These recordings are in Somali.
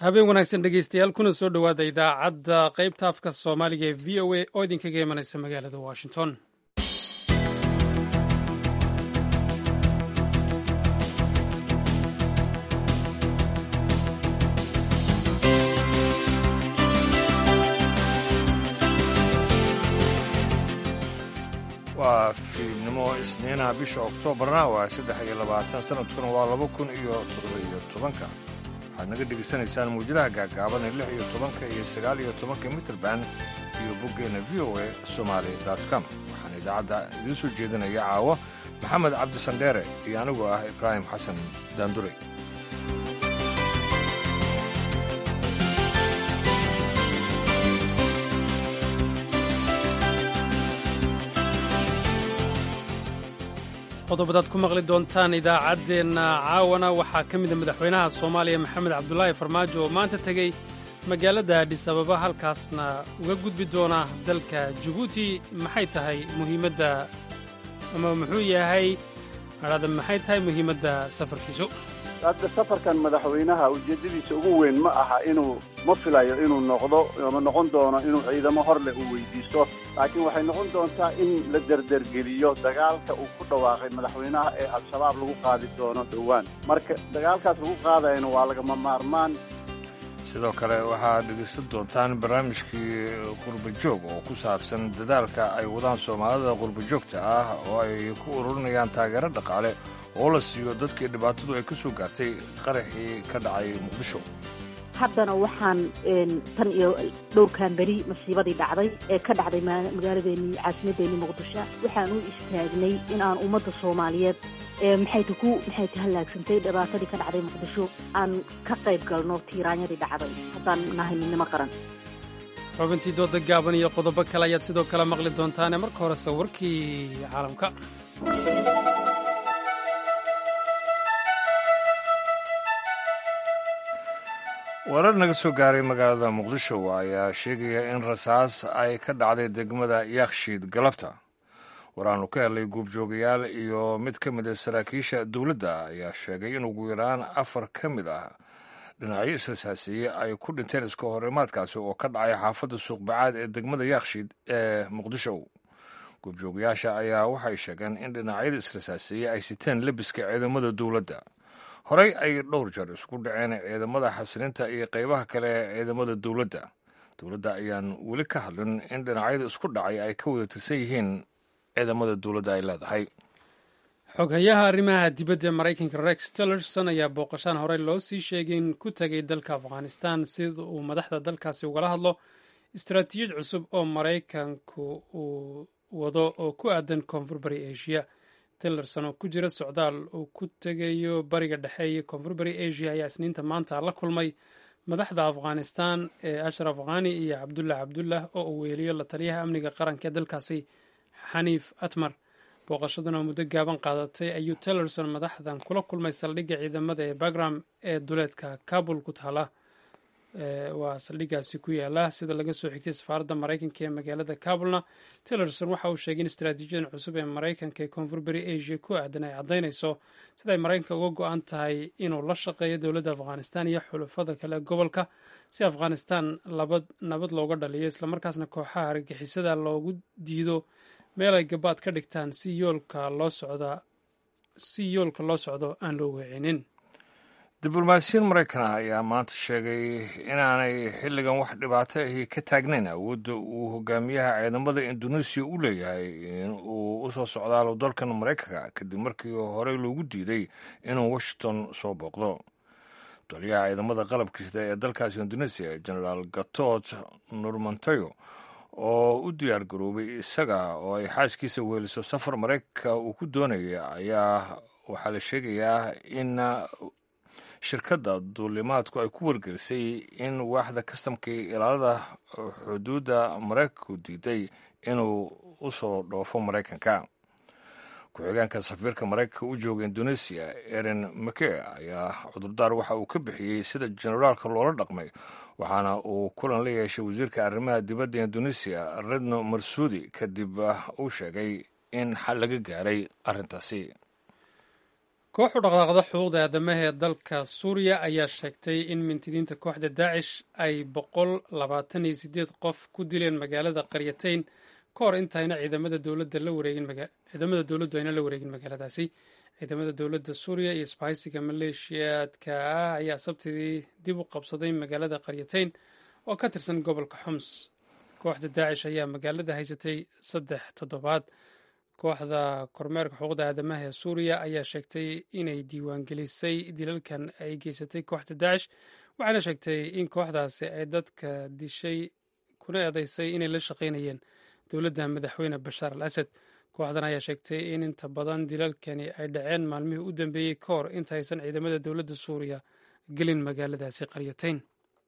habeen wanaagsan dhegeystayaal kuna soo dhowaada idaacadda qaybta afka soomaaliga ee v o a oo idinkaga imanaysa magaalada washington waa fiidnimo isniinaha bisha oktoobarna waa saddex iyo labaatan sanadkuna waa laba kun iyo toddoba-iyo tobanka waxaad naga dhegaysanaysaan muujadaha gaagaaban ee lix iyo tobanka iyo sagaal iyo tobanka mitrband iyo boggeenna v o a somaali com waxaan idaacadda idiin soo jeedinaya caawo maxamed cabdisandheere iyo anigoo ah ibraahim xasan daanduray qodobadaad ku maqli doontaan idaacaddeenna caawana waxaa ka mida madaxweynaha soomaaliya maxamed cabdulaahi farmaajo oo maanta tegey magaalada adhis ababa halkaasna uga gudbi doona dalka jabuuti maxay tahay muhiimadda ama muxuu yahay adhada maxay tahay muhiimadda safarkiisu hadda safarkan madaxweynaha ujeeddadiisa ugu weyn ma aha inuu ma filayo inuu noqdo ama noqon doono inuu ciidamo hor leh uu weydiisto laakiin waxay noqon doontaa in la derdergeliyo dagaalka uu ku dhawaaqay madaxweynaha ee al-shabaab lagu qaadi doono dhowaan marka dagaalkaas lagu qaadayana waa lagama maarmaan sidoo kale waxaad dhegaysan doontaan barnaamijkii qurbajoog oo ku saabsan dadaalka ay wadaan soomaalida qurbajoogta ah oo ay ku ururinayaan taageero dhaqaale oo la siiyo dadkii dhibaatadu ay ka soo gaartay qaraxii ka dhacay muqdisho haddana waxaan tan iyo dhowrkan beri masiibadii dhacday ee ka dhacday magaaladeennii caasimadeennii muqdisho waxaan u istaagnay in aan ummadda soomaaliyeed maxayta ku maxayta hallaagsantay dhibaatadii ka dhacday muqdisho aan ka qayb galno tiiraanyadii dhacday haddaan nahay midnimo qaran xubintii dooda gaaban iyo qodobo kale ayaad sidoo kale maqli doontaane marka horese warkii caalamka warar naga soo gaaray magaalada muqdisho ayaa sheegaya in rasaas ay ka dhacday degmada yakshiid galabta waraannu ka helay guubjoogayaal iyo mid ka mid a saraakiisha dowladda ayaa sheegay in ugu yaraan afar ka mid ah dhinacyo israsaasiye ay ku dhinteen iska horimaadkaasi oo ka dhacay xaafadda suuqbacaad ee degmada yakshiid ee muqdisho guubjoogayaasha ayaa waxay sheegeen in dhinacyada israsaasiye ay siteen lebiska ciidamada dowladda horey ay dhowr jeer isku dhaceen ciidamada xasilinta iyo qaybaha kale ee ciidamada dowladda dowladda ayaan weli ka hadlin in dhinacyada isku dhacay ay ka wada tirsan yihiin ciidamada dowladda ay leedahay xoghayaha arrimaha dibadda ee maraykanka rex tillerson ayaa booqashaan horey loo sii sheegay in ku tegay dalka afghanistan sida uu madaxda dalkaasi ugala hadlo istaraatiijiyad cusub oo maraykanku uu wado oo ku aadan koonfur bari asia tillerson oo ku jira socdaal uu ku tegayo bariga dhexe iyo koonfur bari asia ayaa isniinta maanta la kulmay madaxda afghanistan ee ashraf khani iyo cabdullah cabdullah oo uu weeliyo la taliyaha amniga qaranka ee dalkaasi xaniif atmar booqashadan oo muddo gaaban qaadatay ayuu tillerson madaxdan kula kulmay saldhigga ciidamada ee bagram ee duleedka kabul ku taala waa saldhiggaasi ku yaala sida laga soo xigtay safaaradda maraykanka ee magaalada kabulna tillerson waxa uu sheegay in istaraatiijiyadan cusub ee maraykanka ee koonfur beri asia ku aadan ay caddaynayso sida ay maraykanka uga go-an tahay inuu la shaqeeyo dowladda afghanistan iyo xulafada kale gobolka si afghanistan nabad looga dhaliyo islamarkaasna kooxaha argagixisada loogu diido meel ay gabaad ka dhigtaan si yoolka loo socda si yoolka loo socdo aan loo weecinin diblomaasiyiin maraykan ah ayaa maanta sheegay inaanay xilligan wax dhibaato ahi ka taagnayn awoodda uu hogaamiyaha ciidamada induneisiya u leeyahay in uu u soo socdaalo dalkan maraykanka kadib markii horey loogu diiday inuu washington soo booqdo taliyaha ciidamada qalabkiisda ee dalkaasi induneisiya genaraal gatot nurmantayo oo u diyaar garoobay isaga oo ay xaaskiisa weeliso safar maraykanka uu ku doonaya ayaa waxaa la sheegayaa in shirkadda duulimaadku ay ku wargelisay in waaxda kastamkii ilaalada xuduudda maraykanku diiday inuu u soo dhoofo maraykanka ku-xigeenka safiirka maraykanka u jooga indoneesiya erin make ayaa cudurdaar waxa uu ka bixiyey sida generaalka loola dhaqmay waxaana uu kulan la yeeshay wasiirka arrimaha dibadda indoneesiya redno marsuudi kadib uu sheegay in xal laga gaaray arrintaasi koox u dhaqaaqda xuquuqda aadamaha ee dalka suuriya ayaa sheegtay in mintidiinta kooxda daacish ay boqol labaatan iyo sideed qof ku dileen magaalada qaryatayn ka hor intayna ciidamada dowladda la wareegin ciidamada dowladdu ayna la wareegin magaaladaasi ciidamada dowladda suuriya iyo isbahaysiga maleeshiyaadka ah ayaa sabtidii dib u qabsaday magaalada qaryatayn oo ka tirsan gobolka xoms kooxda daacish ayaa magaalada haysatay saddex toddobaad kooxda kormeerka xuquuqda aadamaha ee suuriya ayaa sheegtay inay diiwaangelisay dilalkan ay geysatay kooxda daacish waxaana sheegtay in kooxdaasi ay dadka dishay kuna eedeysay inay la shaqaynayeen dowladda madaxweyne bashaar al asad kooxdan ayaa sheegtay in inta badan dilalkani ay dhaceen maalmihii u dambeeyey ka hor intaysan ciidamada dowladda suuriya gelin magaaladaasi qaryatayn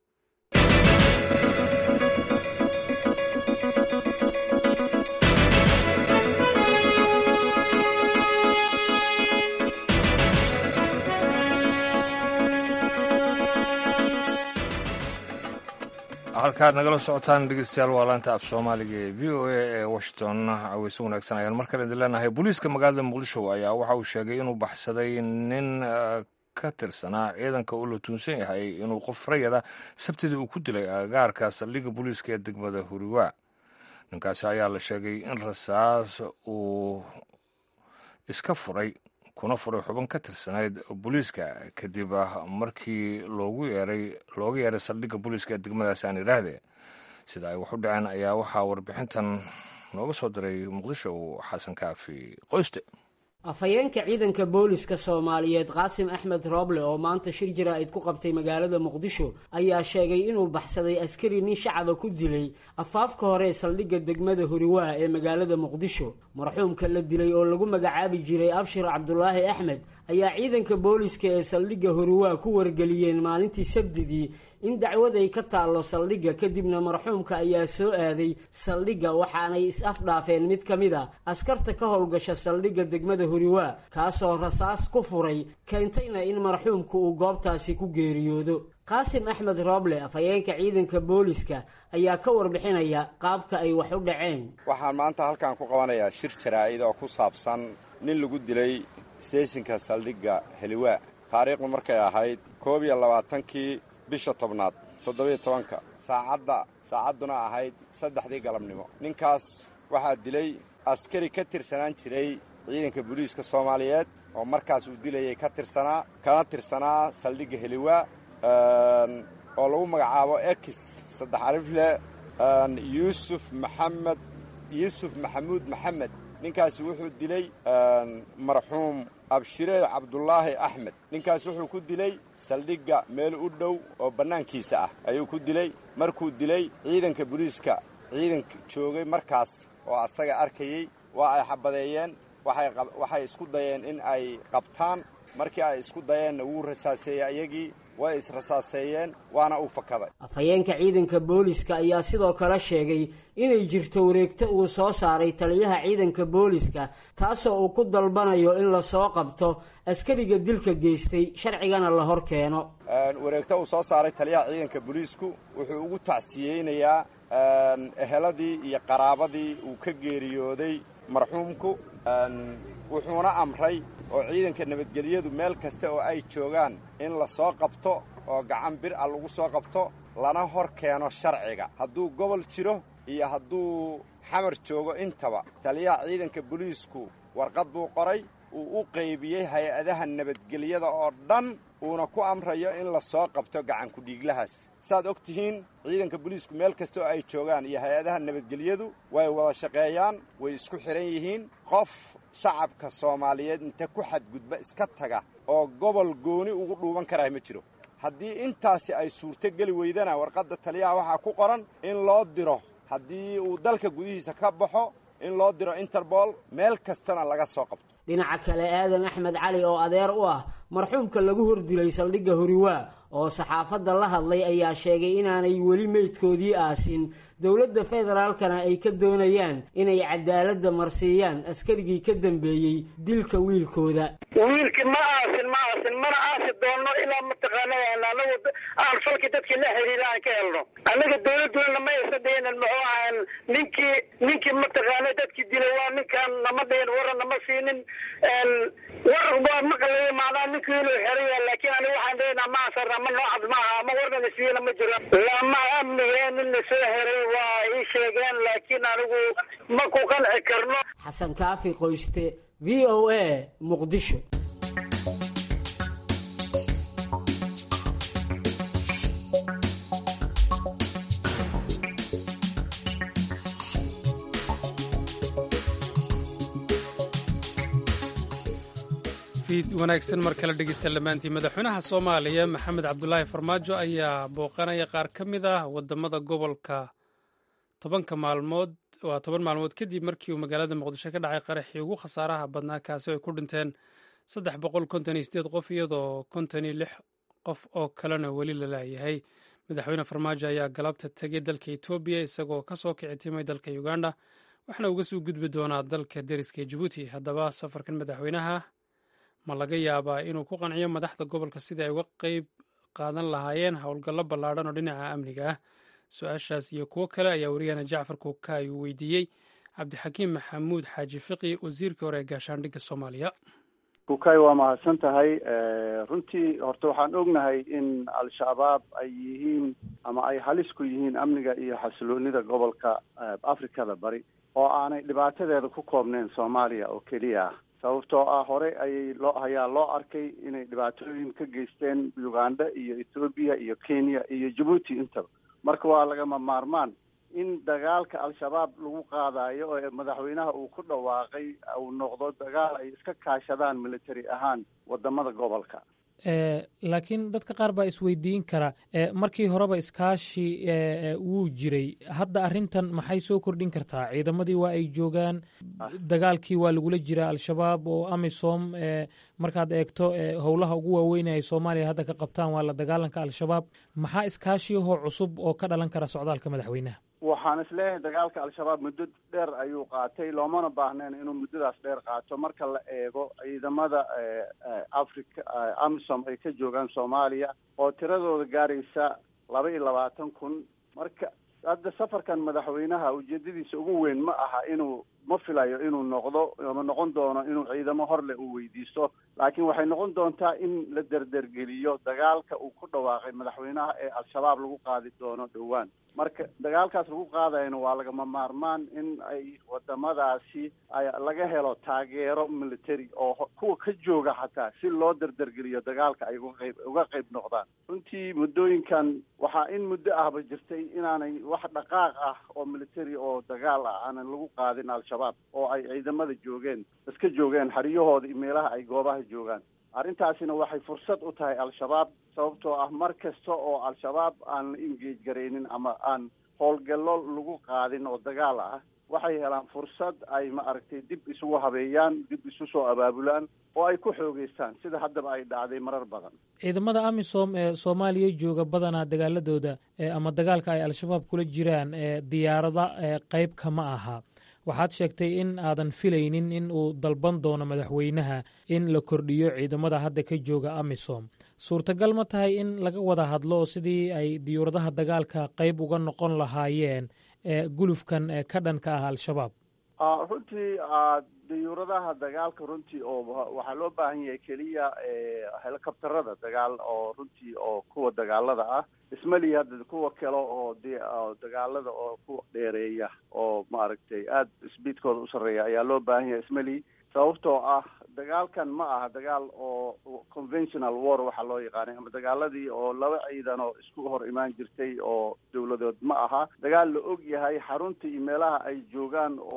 halkaad nagala socotaan dhegeystayaal waa laanta af soomaaliga ee v o a ee washington caweyse wanaagsan ayaan mar kale idin leenahay booliiska magaalada muqdisho ayaa waxa uu sheegay inuu baxsaday nin ka tirsanaa ciidanka uu la tuunsan yahay inuu qof rayada sabtidii uu ku dilay agagaarka saldhigga booliiska ee degmada huriwa ninkaasi ayaa la sheegay in rasaas uu iska furay kuna furay xubin ka tirsanayd booliiska kadib markii loogu yeeray looga yeeray saldhigga booliiska ee degmadaas aan idhaahde sida ay wax u dhaceen ayaa waxaa warbixintan nooga soo diray muqdisho xasan kaafi qoyste afhayeenka ciidanka booliska soomaaliyeed qaasim axmed rooble oo maanta shir jaraa'id ku qabtay magaalada muqdisho ayaa sheegay inuu baxsaday askari nin shacaba ku dilay afaafka hore saldhigga degmada huriwaa ee magaalada muqdisho marxuumka la dilay oo lagu magacaabi jiray abshir cabdulaahi axmed ayaa ciidanka booliska ee saldhigga huriwaa ku wargeliyeen maalintii sabdidii in dacwad ay ka taallo saldhigga kadibna marxuumka ayaa soo aaday saldhigga waxaanay is-afdhaafeen mid ka mid a askarta ka howlgasha saldhigga degmada huriwaa kaasoo rasaas ku furay keentayna in marxuumku uu goobtaasi ku geeriyoodo qaasim axmed rooble afhayeenka ciidanka booliska ayaa ka warbixinaya qaabka ay wax u dhaceen waxaan maanta halkan ku qabanayaa shir jaraa'id oo ku saabsan nin lagu dilay steeshinka saldhigga heliwaa taariikhdu markay ahayd koob iyo labaatankii bisha tobnaad toddobiyo tobanka saacadda saacadduna ahayd saddexdii galabnimo ninkaas waxaa dilay askari ka tirsanaan jiray ciidanka booliiska soomaaliyeed oo markaas uu dilayay ka tirsanaa kana tirsanaa saldhigga heliwaa oo lagu magacaabo ex saddex alifle yuusuf maxamed yuusuf maxamuud maxamed ninkaasi wuxuu dilay marxuum abshire cabdulaahi axmed ninkaas wuxuu ku dilay saldhigga meel u dhow oo bannaankiisa ah ayuu ku dilay markuu dilay ciidanka booliiska ciidanka joogay markaas oo asaga arkayey waa ay xabadeeyeen waxay isku dayeen in ay qabtaan markii ay isku dayeenna wuu rasaaseeyey ayagii way israsaaseeyeen waana uu fakaday afhayeenka ciidanka booliska ayaa sidoo kale sheegay inay jirto wareegto uu soo saaray taliyaha ciidanka booliska taasoo uu ku dalbanayo in lasoo qabto askariga dilka geystay sharcigana la hor keeno wareegto uu soo saaray taliyaha ciidanka booliisku wuxuu ugu tacsiyeynayaa eheladii iyo qaraabadii uu ka geeriyooday marxuumku wuxuuna amray oo ciidanka nabadgelyadu meel kasta oo ay joogaan in la soo qabto oo gacan bir ah lagu soo qabto lana hor keeno sharciga hadduu gobol jiro iyo hadduu xamar joogo intaba taliyaha ciidanka booliisku warqad buu qoray uu u qaybiyey hay-adaha nabadgelyada oo dhan uuna ku amrayo in la soo qabto gacankudhiiglahaas saaad og tihiin ciidanka booliisku meel kasta oo ay joogaan iyo hay-adaha nabadgelyadu way wada shaqeeyaan way isku xidhan yihiin qof shacabka soomaaliyeed inta ku xadgudba iska taga oo gobol gooni ugu dhuuban karaa ma jiro haddii intaasi ay suurto geli weydana warqadda taliyaha waxaa ku qoran in loo diro haddii uu dalka gudihiisa ka baxo in loo diro interbol meel kastana laga soo qabto dhinaca kale aadan axmed cali oo adeer u ah marxuumka lagu hordilay saldhigga horiwaa oo saxaafadda la hadlay ayaa sheegay inaanay weli meydkoodii aasin dowladda federaalkana ay ka doonayaan inay cadaaladda marsiiyaan askarigii ka dambeeyey dilka wiilkooda wiilki ma aasin ma aasin mana aasi doonno ilaa mataqaanaa anagu aan falki dadkii la xiriira aan ka helno annaga dawladuna ma aysan dhihinin muxuu ahaan ninkii ninkii mataqaana dadkii dilay waa ninkaan nama dhihin waran nama siinin war waa maqlaya macnaha ninkii inuu xeraya laakiin aniga waxaan dhihinaa ma asarna ma noocad maaha ama warnana siiyana ma jiro lama amniga nin la soo heray waa ii sheegeen laakiin anigu ma ku qanci karno xasan kaafi qoyste v o a muqdisho wanaagsan mar kale dhegeysta lamaantii madaxweynaha soomaaliya maxamed cabdulaahi farmaajo ayaa booqanaya qaar ka mid ah wadamada gobolka tobanka maalmood waa toban maalmood kadib markii uu magaalada muqdisho ka dhacay qaraxii ugu khasaaraha badnaa kaasi ay ku dhinteen saddex boqol konton iyo sideed qof iyadoo konton iyo lix qof oo kalena weli la laayahay madaxweyne farmaajo ayaa galabta tegay dalka etoobiya isagoo kasoo kici timay dalka uganda waxaana uga soo gudbi doonaa dalka deriska jabuuti haddaba safarkan madaxweynaha ma laga yaabaa inuu ku qanciyo madaxda gobolka sidii ay uga qeyb qaadan lahaayeen howlgallo ballaadhan oo dhinaca amniga ah su-aashaas iyo kuwo kale ayaa wariyahana jacfar kuukaay uu weydiiyey cabdixakiim maxamuud xaaji fiqi wasiirkii hore ee gaashaandhigga soomaaliya kukaay waa mahadsan tahay runtii horta waxaan ognahay in al-shabaab ay yihiin ama ay halis ku yihiin amniga iyo xasiloonida gobolka afrikada bari oo aanay dhibaatadeeda ku koobneyn soomaaliya oo keliya ah sababtoo ah hore ayay loo ayaa loo arkay inay dhibaatooyin ka geysteen uganda iyo ethoobiya iyo kenya iyo jabuuti intaba marka waa lagama maarmaan in dagaalka al-shabaab lagu qaadayo oo madaxweynaha uu ku dhawaaqay uu noqdo dagaal ay iska kaashadaan military ahaan wadamada gobolka laakiin dadka qaar baa isweydiin kara markii horeba iskaashi wuu jiray hadda arrintan maxay soo kordhin kartaa ciidamadii waa ay joogaan dagaalkii waa lagula jiraa al-shabaab oo amisom markaad eegto howlaha ugu waaweyn ay soomaaliya hadda ka qabtaan waa la dagaalanka al-shabaab maxaa iskaashiyahoo cusub oo ka dhalan kara socdaalka madaxweynaha waxaan isleeyahay dagaalka al-shabaab muddo dheer ayuu qaatay loomana baahnayn inuu muddadaas dheer qaato marka la eego ciidamada africa amisom ay ka joogaan soomaaliya oo tiradooda gaaraysa laba iyo labaatan kun marka hadda safarkan madaxweynaha ujeedadiisa ugu weyn ma aha inuu ma filayo inuu noqdo ama noqon doono inuu ciidamo horle uu weydiisto laakiin waxay noqon doontaa in la derdergeliyo dagaalka uu ku dhawaaqay madaxweynaha ee al-shabaab lagu qaadi doono dhowaan marka dagaalkaas lagu qaadayana waa lagama maarmaan in ay wadamadaasi ay laga helo taageero military oo kuwa ka jooga xataa si loo derdergeliyo dagaalka ay uga qayb uga qayb noqdaan runtii muddooyinkan waxaa in muddo ahba jirtay inaanay wax dhaqaaq ah oo military oo dagaal ah aanan lagu qaadin al-shabaab oo ay ciidamada joogeen iska joogeen xeryahooda iyo meelaha ay goobaha joogaan arrintaasina waxay fursad u tahay al-shabaab sababtoo ah mar kasta oo al-shabaab aan la engage garaynin ama aan howlgallo lagu qaadin oo dagaal ah waxay helaan fursad ay ma aragtay dib isugu habeeyaan dib isu soo abaabulaan oo ay ku xoogeystaan sida haddaba ay dhacday marar badan ciidamada amisom ee soomaaliya jooga badanaa dagaaladooda ama dagaalka ay al-shabaab kula jiraan diyaarada qeyb kama aha waxaad sheegtay in aadan filaynin in uu dalban doono madaxweynaha in la kordhiyo ciidamada hadda ka jooga amisom suurtagal ma tahay in laga wada hadlo sidii ay diyuuradaha dagaalka qeyb uga noqon lahaayeen gulufkan ka dhanka ah al-shabaab runtii diyuuradaha dagaalka runtii oo waxaa loo baahan yahay keliya helicopterada dagaal oo runtii oo kuwa dagaalada ah ismali hadda kuwa kale oo dagaalada oo kuwa dheereeya oo maaragtay aada sbiidkooda u sarreeya ayaa loo baahan yahay ismali sababtoo ah dagaalkan ma aha dagaal oo conventional war waxaa loo yaqaanay ama dagaaladii oo laba ciidan oo isku hor imaan jirtay oo dawladood ma aha dagaal la og yahay xarunta iyo meelaha ay joogaan oo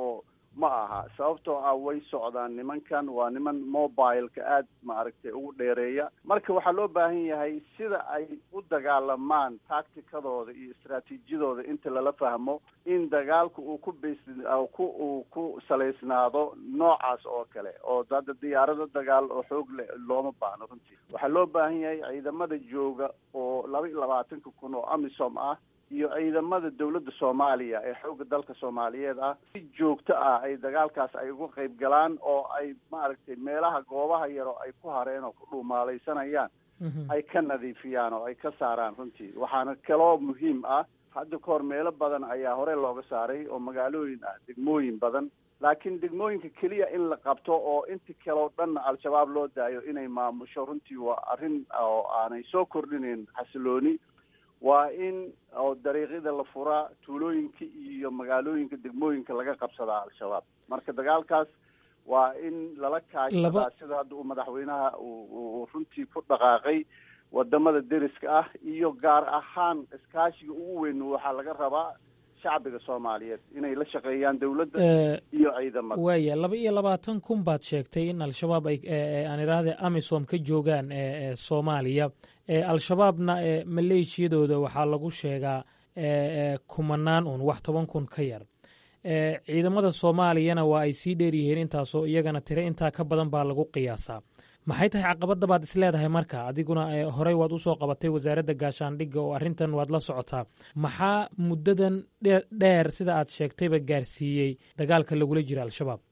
ma aha sababtoo ah way socdaan nimankan waa niman mobileka aad maaragtay ugu dheereeya marka waxaa loo baahan yahay sida ay u dagaalamaan tacticadooda iyo istraatiijiyadooda inta lala fahmo in dagaalku uu ku bas ku uu ku salaysnaado noocaas oo kale oo hadda diyaarado dagaal oo xoog le looma baahno runtii waxaa loo baahan yahay ciidamada jooga oo laba iyo labaatanka kun oo amisom ah iyo ciidamada dawladda soomaaliya ee xoogga dalka soomaaliyeed ah si joogto ah ay dagaalkaas ay uga qayb galaan oo ay maaragtay meelaha goobaha yaro ay ku hareen oo ku dhuumaalaysanayaan ay ka nadiifiyaan oo ay ka saaraan runtii waxaana kaloo muhiim ah hadda ka hor meelo badan ayaa hore looga saaray oo magaalooyin ah degmooyin badan laakiin degmooyinka keliya in la qabto oo inta kaleo dhanna al-shabaab loo daayo inay maamusho runtii waa arrin oo aanay soo kordhinayn xasilooni waa in oo dariiqyada la furaa tuulooyinka iyo magaalooyinka degmooyinka laga qabsadaa al-shabaab marka dagaalkaas waa in lala kaashadaa sida hadda uu madaxweynaha uu runtii ku dhaqaaqay wadamada deriska ah iyo gaar ahaan iskaashiga ugu weyn waxaa laga rabaa shacbiga soomaaliyeed inay la shaqeeyaan dowladda iyo ciidamada waaya laba iyo labaatan kun baad sheegtay in al-shabaab ay aan idhaahde amisom ka joogaan soomaaliya al-shabaabna maleeshiyadooda waxaa lagu sheegaa kumanaan un wax toban kun ka yar ciidamada soomaaliyana waa ay sii dheer yihiin intaasoo iyagana tire intaa ka badan baa lagu qiyaasaa maxay tahay caqabadda baad isleedahay marka adiguna horey waad usoo qabatay wasaaradda gaashaandhigga oo arrintan waad la socotaa maxaa muddadan dheer sida aad sheegtayba gaarsiiyey dagaalka lagula jira al-shabaab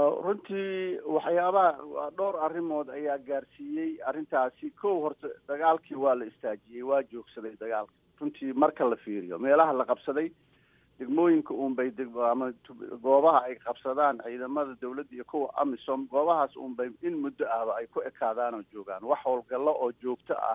runtii waxyaabaha dhowr arrimood ayaa gaarsiiyey arrintaasi kow horta dagaalkii waa la istaajiyey waa joogsaday dagaalka runtii marka la fiiriyo meelaha la qabsaday degmooyinka uunbay ama goobaha ay qabsadaan ciidamada dawladda iyo kuwa amisom goobahaas uunbay in muddo ahba ay ku ekaadaan oo joogaan wax howlgallo oo joogto ah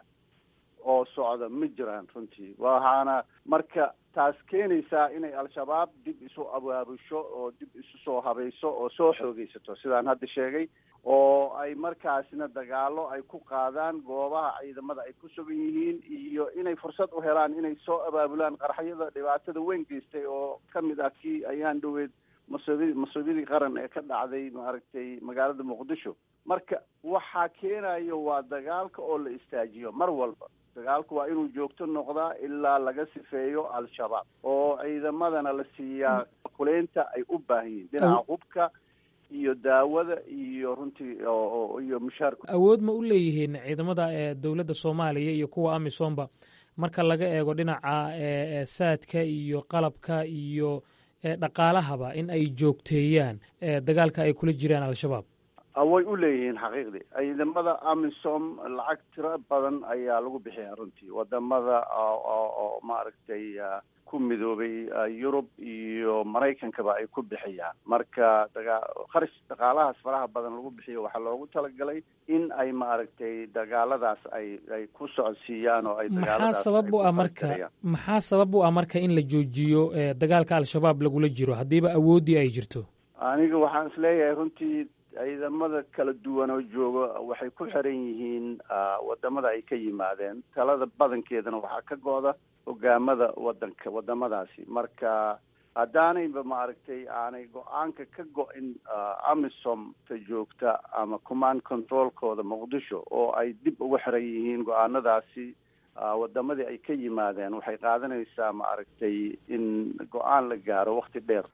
oo socda ma jiraan runtii waxaana marka taas keenaysaa inay al-shabaab dib isu abaabusho oo dib isu soo habayso oo soo xoogeysato sidaan hadda sheegay oo ay markaasna dagaalo ay ku qaadaan goobaha ciidamada ay ku sugan yihiin iyo inay fursad u helaan inay soo abaabulaan qaraxyada dhibaatada weyn geystay oo ka mid ah kii ayaan dhoweed masuubi masuubiyadii qaran ee ka dhacday maaragtay magaalada muqdisho marka waxaa keenayo waa dagaalka oo la istaajiyo mar walba dagaalku waa inuu joogto noqdaa ilaa laga sifeeyo al-shabaab oo ciidamadana la siiyaa kuleynta ay u baahan yihiin dhinaca hubka iyo daawada iyo runtii iyo mushaarka awood ma u leeyihiin ciidamada dowladda soomaaliya iyo kuwa amisomba marka laga eego dhinaca saadka iyo qalabka iyo dhaqaalahaba in ay joogteeyaan dagaalka ay kula jiraan al-shabaab way u leeyihiin xaqiiqdii ciidamada amisom lacag tiro badan ayaa lagu bixiyaa runtii wadamada oo maaragtay ku midoobay yurub iyo maraykankaba ay ku bixiyaan marka daga kharash dhaqaalahaas faraha badan lagu bixiyo waxaa loogu talagalay in ay maaragtay dagaaladaas ay ay ku socodsiiyaan oo ay maxaa sabab u ah marka maxaa sabab u ah marka in la joojiyo dagaalka al-shabaab lagula jiro haddiiba awooddii ay jirto aniga waxaan isleeyahay runtii ciidamada kala duwan oo jooga waxay ku xiran yihiin wadamada ay ka yimaadeen talada badankeedana waxaa ka go-da hogaamada wadanka wadamadaasi marka haddaanayba maaragtay aanay go-aanka ka go-in amisom ta joogta ama command controlkooda muqdisho oo ay dib uga xiran yihiin go-aanadaasi wadamadii ay ka yimaadeen waxay qaadanaysaa maaragtay in go-aan la gaaro wakti dheer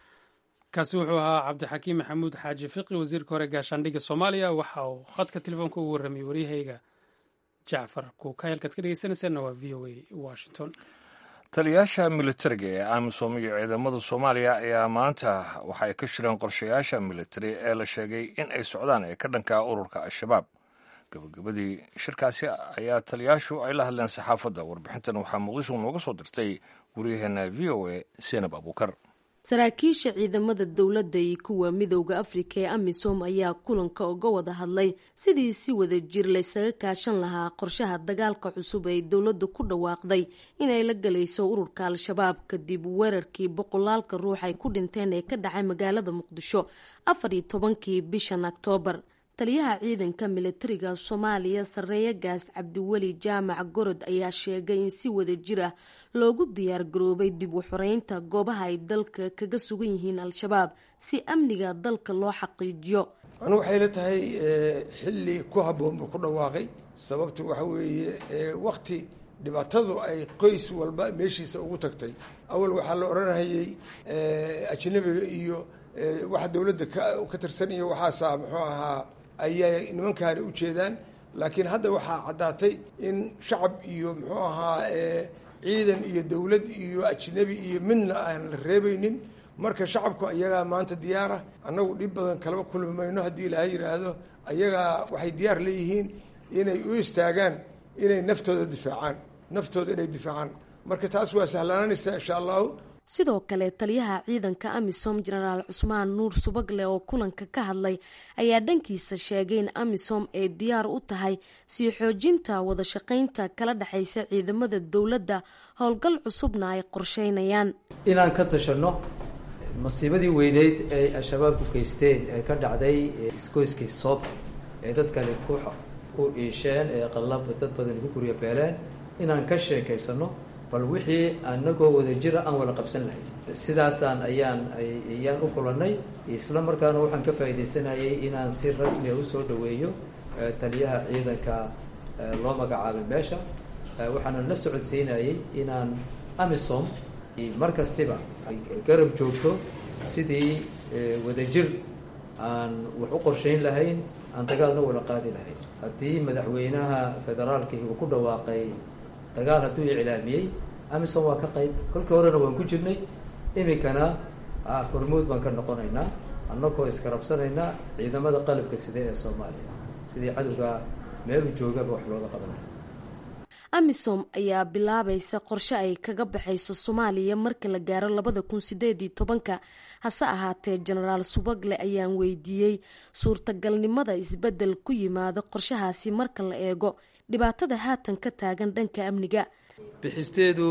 kaasi wuxuu ahaa cabdixakiim maxamuud xaaji fiqi wasiirka hore gaashaandhigga soomaaliya waxa uu khadka telefoonka ugu warramiyey waryahayga jacfar kuuka halkaad ka dhegeysanaysaanna waa v o a washington taliyayaasha militariga ee amisom iyo ciidamada soomaaliya ayaa maanta waxa ay ka shireen qorshayaasha militari ee la sheegay in ay socdaan ee ka dhanka ururka al-shabaab gabagabadii shirkaasi ayaa taliyayaashu ay la hadleen saxaafadda warbixintan waxaa muqdisho nooga soo dirtay waryaheena v o a senab abuukar saraakiisha ciidamada dowladda iyo kuwa midowda afrika ee amisom ayaa kulanka uga wada hadlay sidii si wada jir laysaga kaashan lahaa qorshaha dagaalka cusub ee dowladdu ku dhawaaqday inay la galayso ururka al-shabaab kadib weerarkii boqolaalka ruux ay ku dhinteen ee ka dhacay magaalada muqdisho afar iyo tobankii bishan oktoobar taliyaha ciidanka militariga soomaaliya sarreeye gaas cabdiweli jaamac gorod ayaa sheegay in si wada jir ah loogu diyaar garoobay dib u xoreynta goobaha ay dalka kaga sugan yihiin al-shabaab si amniga dalka loo xaqiijiyo anigu waxay la tahay xilli ku habboon buu ku dhawaaqay sababtu waxa weeye wakti dhibaatadu ay qoys walba meeshiisa ugu tagtay awal waxaa la odhanayay ajnabiga iyo waxa dowladda ka tirsan iyo waxaasaa muxuu ahaa ayay nimankaani u jeedaan laakiin hadda waxaa caddaatay in shacab iyo muxuu ahaa ciidan iyo dowlad iyo ajnabi iyo midna aan la reebaynin marka shacabku ayagaa maanta diyaara annagu dhib badan kalaba kulmi mayno haddii ilaahay yidhaahdo ayagaa waxay diyaar leeyihiin inay u istaagaan inay naftooda difaacaan naftooda inay difaacaan marka taas waa sahlaananaysaa insha allahu sidoo kale taliyaha ciidanka amisom jenaraal cusmaan nuur subagle oo kulanka ka hadlay ayaa dhankiisa sheegay in amisom ay diyaar u tahay sii xoojinta wada shaqaynta kala dhexaysa ciidamada dowladda howlgal cusubna ay qorsheynayaan inaan ka tashanno masiibadii weyneyd ay al-shabaab ku geysteen ee ka dhacday isgoyskii soob ee dadkani ku iisheen ee qallab dad badan ku guryo beeleen inaan ka sheekaysano bal wixii anagoo wada jira aan wada qabsan lahayn sidaasaan ayaan ayaan u kulannay isla markaana waxaan ka faa'iidaysanayay inaan si rasmiya usoo dhaweeyo taliyaha ciidanka loo magacaabay meesha waxaana la socodsiinayay inaan amisom mar kastiba garab joogto sidii wadajir aan wax u qorshayn lahayn aan dagaalna wada qaadi lahayn haddii madaxweynaha federaalkii uu ku dhawaaqay dagaal hadduu iclaamiyey amisom waa ka qayb kolkii horena waan ku jirnay iminkana hormuud baan ka noqonaynaa annagoo iskarabsanaynaa ciidamada qalabka side ee soomaaliya sidii cadowga meelu joogaba wax looga qabanaya amisom ayaa bilaabaysa qorshe ay kaga baxayso soomaaliya marka la gaaro labada kun sideed iyo tobanka hase ahaatee jenaraal subagle ayaan weydiiyey suurtagalnimada isbedel ku yimaada qorshahaasi marka la eego dhibaatada haatan ka taagan dhanka amniga bixisteedu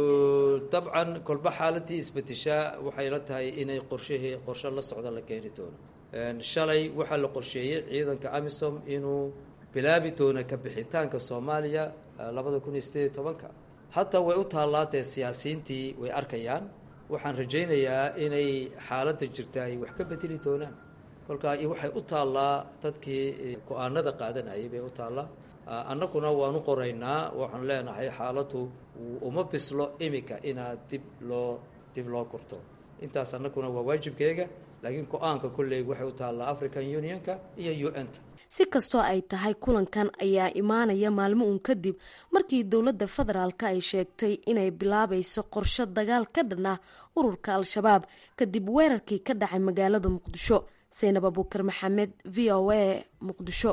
dabcan kolba xaaladii isbedeshaa waxay la tahay inay qorshahii qorshe la socda la keeni doono shalay waxaa la qorsheeyey ciidanka amisom inuu bilaabi doono ka bixitaanka soomaaliya labada kun iyo sideed iyo tobanka hataa way u taallaa dee siyaasiyiintii way arkayaan waxaan rajaynayaa inay xaaladda jirta ay wax ka bedeli doonaan kolkaa waxay u taallaa dadkii go-aanada qaadanayay bay u taallaa annaguna waanu qoraynaa waxaan leenahay xaaladdu uma bislo iminka inaad dib loo dib loo kurto intaas annaguna waa waajibkeega laakiin go-aanka kolley waxay u taallaa african unionka iyo u n ta si kastoo ay tahay kulankan ayaa imaanaya maalmo uun kadib markii dowladda federaalk ay sheegtay inay bilaabayso qorshe dagaal ka dhan ah ururka al-shabaab kadib weerarkii ka dhacay magaalada muqdisho saynab abuukar maxamed v o a muqdisho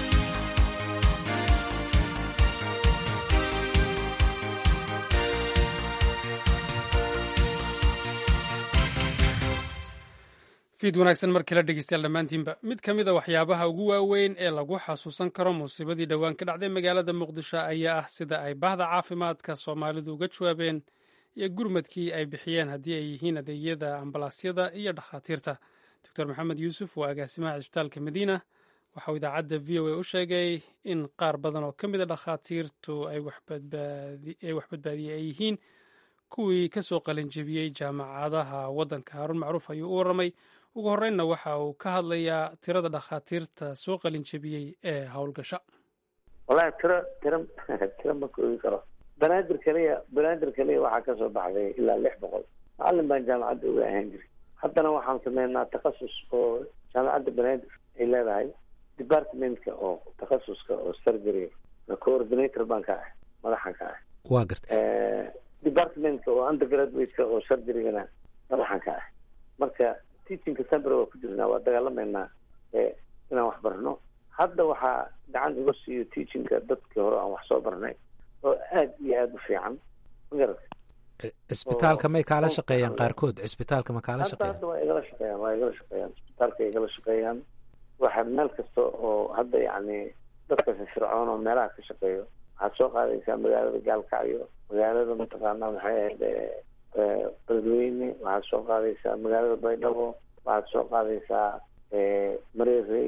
fiid wanaagsan markii la dhegeystayaal dhammaantiinba mid ka mid a waxyaabaha ugu waaweyn ee lagu xasuusan karo musiibadii dhowaan ka dhacday magaalada muqdisho ayaa ah sida ay bahda caafimaadka soomaalidu uga jawaabeen iyo gurmadkii ay bixiyeen haddii ay yihiin adeegyada ambalaasyada iyo dhakhaatiirta doctor maxamed yuusuf waa agaasimaha cisbitaalka madiina waxauu idaacadda v o a u sheegay in qaar badan oo ka mid a dhakhaatiirtu ay wax badbaadiyey ay yihiin kuwii kasoo qalinjebiyey jaamacadaha waddanka haarun macruuf ayuu u warramay ugu horreynna waxa uu ka hadlayaa tirada dhakhaatiirta soo qalinjebiyey ee howlgasha wallahi tiro tiro tiro ma koobi karo banaadir kaliya banaadir kaliya waxaa kasoo baxday ilaa lix boqol macalin baan jaamacadda uga ahaan jiray haddana waxaan sameynaa takhasus oo jaamacadda banaadir ay leedahay departmentka oo takhasuska oo surgery coordinator baan ka ah madaxan ka ah waa garta departmentka oo undergraduateka oo surgerygana madaxan ka ah marka teachingka sambre waa ku jirnaa waa dagaalameynaa inaan wax barno hadda waxaa gacan iga siiyo teachingka dadkii hore aan wax soo barnay oo aad iyo aada u fiican magarata cisbitaalka may kaala shaqeeyaan qaarkood cisbitaalka ma kaala hadda shaqeeyaan hadda waa igala shaqeeyaan waa igala shaqeeyaan cisbitaalka igala shaqeeyaan waxa meel kasta oo hadda yacni dadka firfircoon oo meelaha ka shaqeeyo waxaad soo qaadaysaa magaalada gaalkacyo magaalada mataqaanaa maxay ahayd beledweyne waxaad soo qaadaysaa magaalada baydhabo waxaad soo qaadaysaa mareerey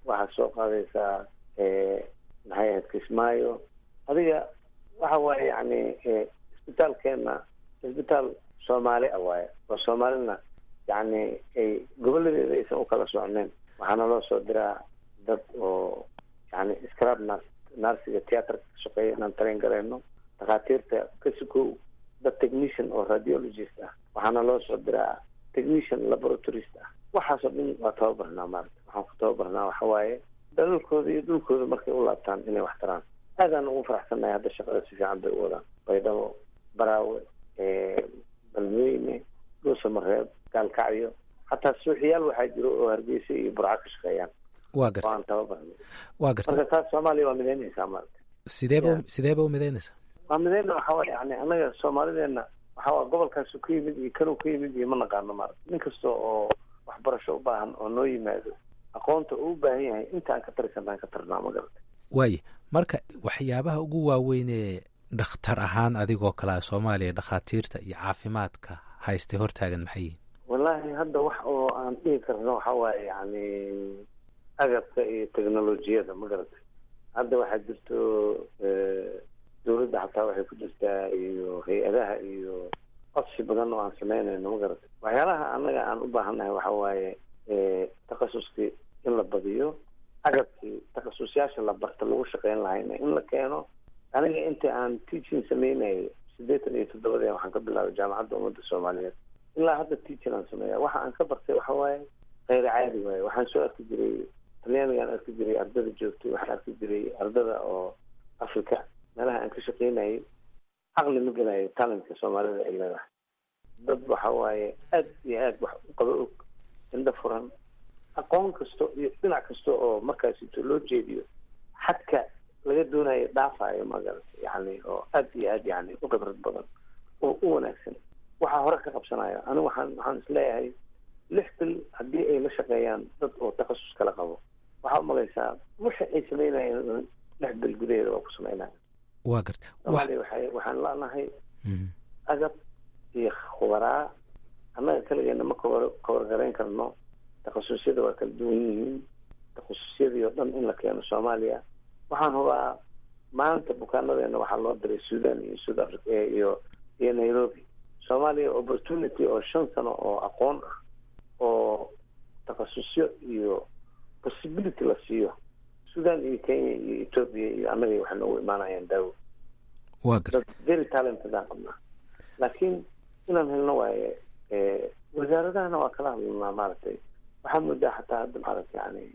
waxaa soo qaadaysaa maxay ahayd kismaayo adiga waxa waaye yani isbitaalkeena isbitaal soomaali ah waaye oo soomaalina yani ay goboladeeda aysan u kala socneen waxaana loo soo diraa dad oo yani scrab nas narsiga theatrka ka shaqeeya inaan train gareyno dhakhaatiirta kasikow dad technician oo radiologist ah waxaana loo soo diraa technician laboratorist ah waxaasoo dhan waa tababarnaa maarata waxaan ku tababarnaa waxa waaye dalalkooda iyo dhulkooda markay u laabtaan inay wax taraan aadaan ugu faraxsannahay hadda shaqada si fiican bay u wadaan baydhabo baraawe balweyne dhuusamareeb gaalkacyo xataa suuxiyaal waxaa jiro oo hargeysa iyo burco ka shaqeeyaan waa garta oo aan tababarnay waa garta marka taas soomaaliya waa midaynaysaa maarata sideeba sideeba u midaynaysaa waa midayna waxa waye yani anaga soomaalideena waxa waa gobolkaasu ka yimid iyo kanuu ka yimid iyo ma naqaano maarata nin kasta oo waxbarasho u baahan oo noo yimaado aqoonta uu u baahan yahay intaan ka tarisanaan ka tarnaa ma garata waaye marka waxyaabaha ugu waaweyn ee dhakhtar ahaan adigoo kalea soomaaliya dhakhaatiirta iyo caafimaadka haystay hortaagan maxay yihin wallahi hadda wax oo aan dhihi karno waxa waaye yani agabka iyo technolojiyada ma garatay hadda waxaa jirto dawladda xataa waxay ku jirtaa iyo hay-adaha iyo codsi badan oo aan sameynayno ma garatay waxyaalaha annaga aan u baahannahay waxa waaye takhasuskii in la badiyo agabkii takhasusyaasha la barta lagu shaqeyn lahayna in la keeno aniga inta aan teaching sameynayay siddeetan iyo toddobadee waxaan ka bilaabay jaamacadda ummadda soomaaliyeed ilaa hadda teaching aan sameeya waxa aan ka bartay waxa waaye kheyr caadi waaye waxaan soo arki jiray talyaanigaan arki jiray ardada joogtay waxaan arki jiray ardada oo africa meelaha aan ka shaqeynayay caqli ma gelayo talentka soomaalida ay leedahay dad waxa waaye aad iyo aad wax u qaba og indho furan aqoon kasto iyo dhinac kasta oo markaasito loo jeediyo xadka laga doonayo dhaafayo magarata yani oo aad iyo aad yani u khibrad badan oo u wanaagsan waxaa hore ka qabsanayo anigu waxaan waxaan isleeyahay lix bil haddii ay la shaqeeyaan dad oo takhasus kala qabo waxaa umalaysaa wixi ay sameynayeen lix bil gudaheeda waa ku sameynaya waa garta soomaaliya waxay waxaan leenahay agab iyo khubaraa annaga kaligeena ma kawar kawargarayn karno takhasusyada waa kala duwan yihiin takhasusyadii oo dhan in la keeno soomaaliya waxaan hubaa maanta bukaanadeena waxaa loo diray sudan iyo south africa iyo iyo nairobi soomaaliya opportunity oo shan sano oo aqoon ah oo takhasusyo iyo possibility la siiyo sudan iyo kenya iyo ethoopia iyo annaga waxay noogu imaanayaan daawo waa garta dad very talented aan qabnaa laakiin inaan helno waaye wasaaradahana waa kala hadlanaa maaragtay waxaa moodaa xataa hadda maaragta yani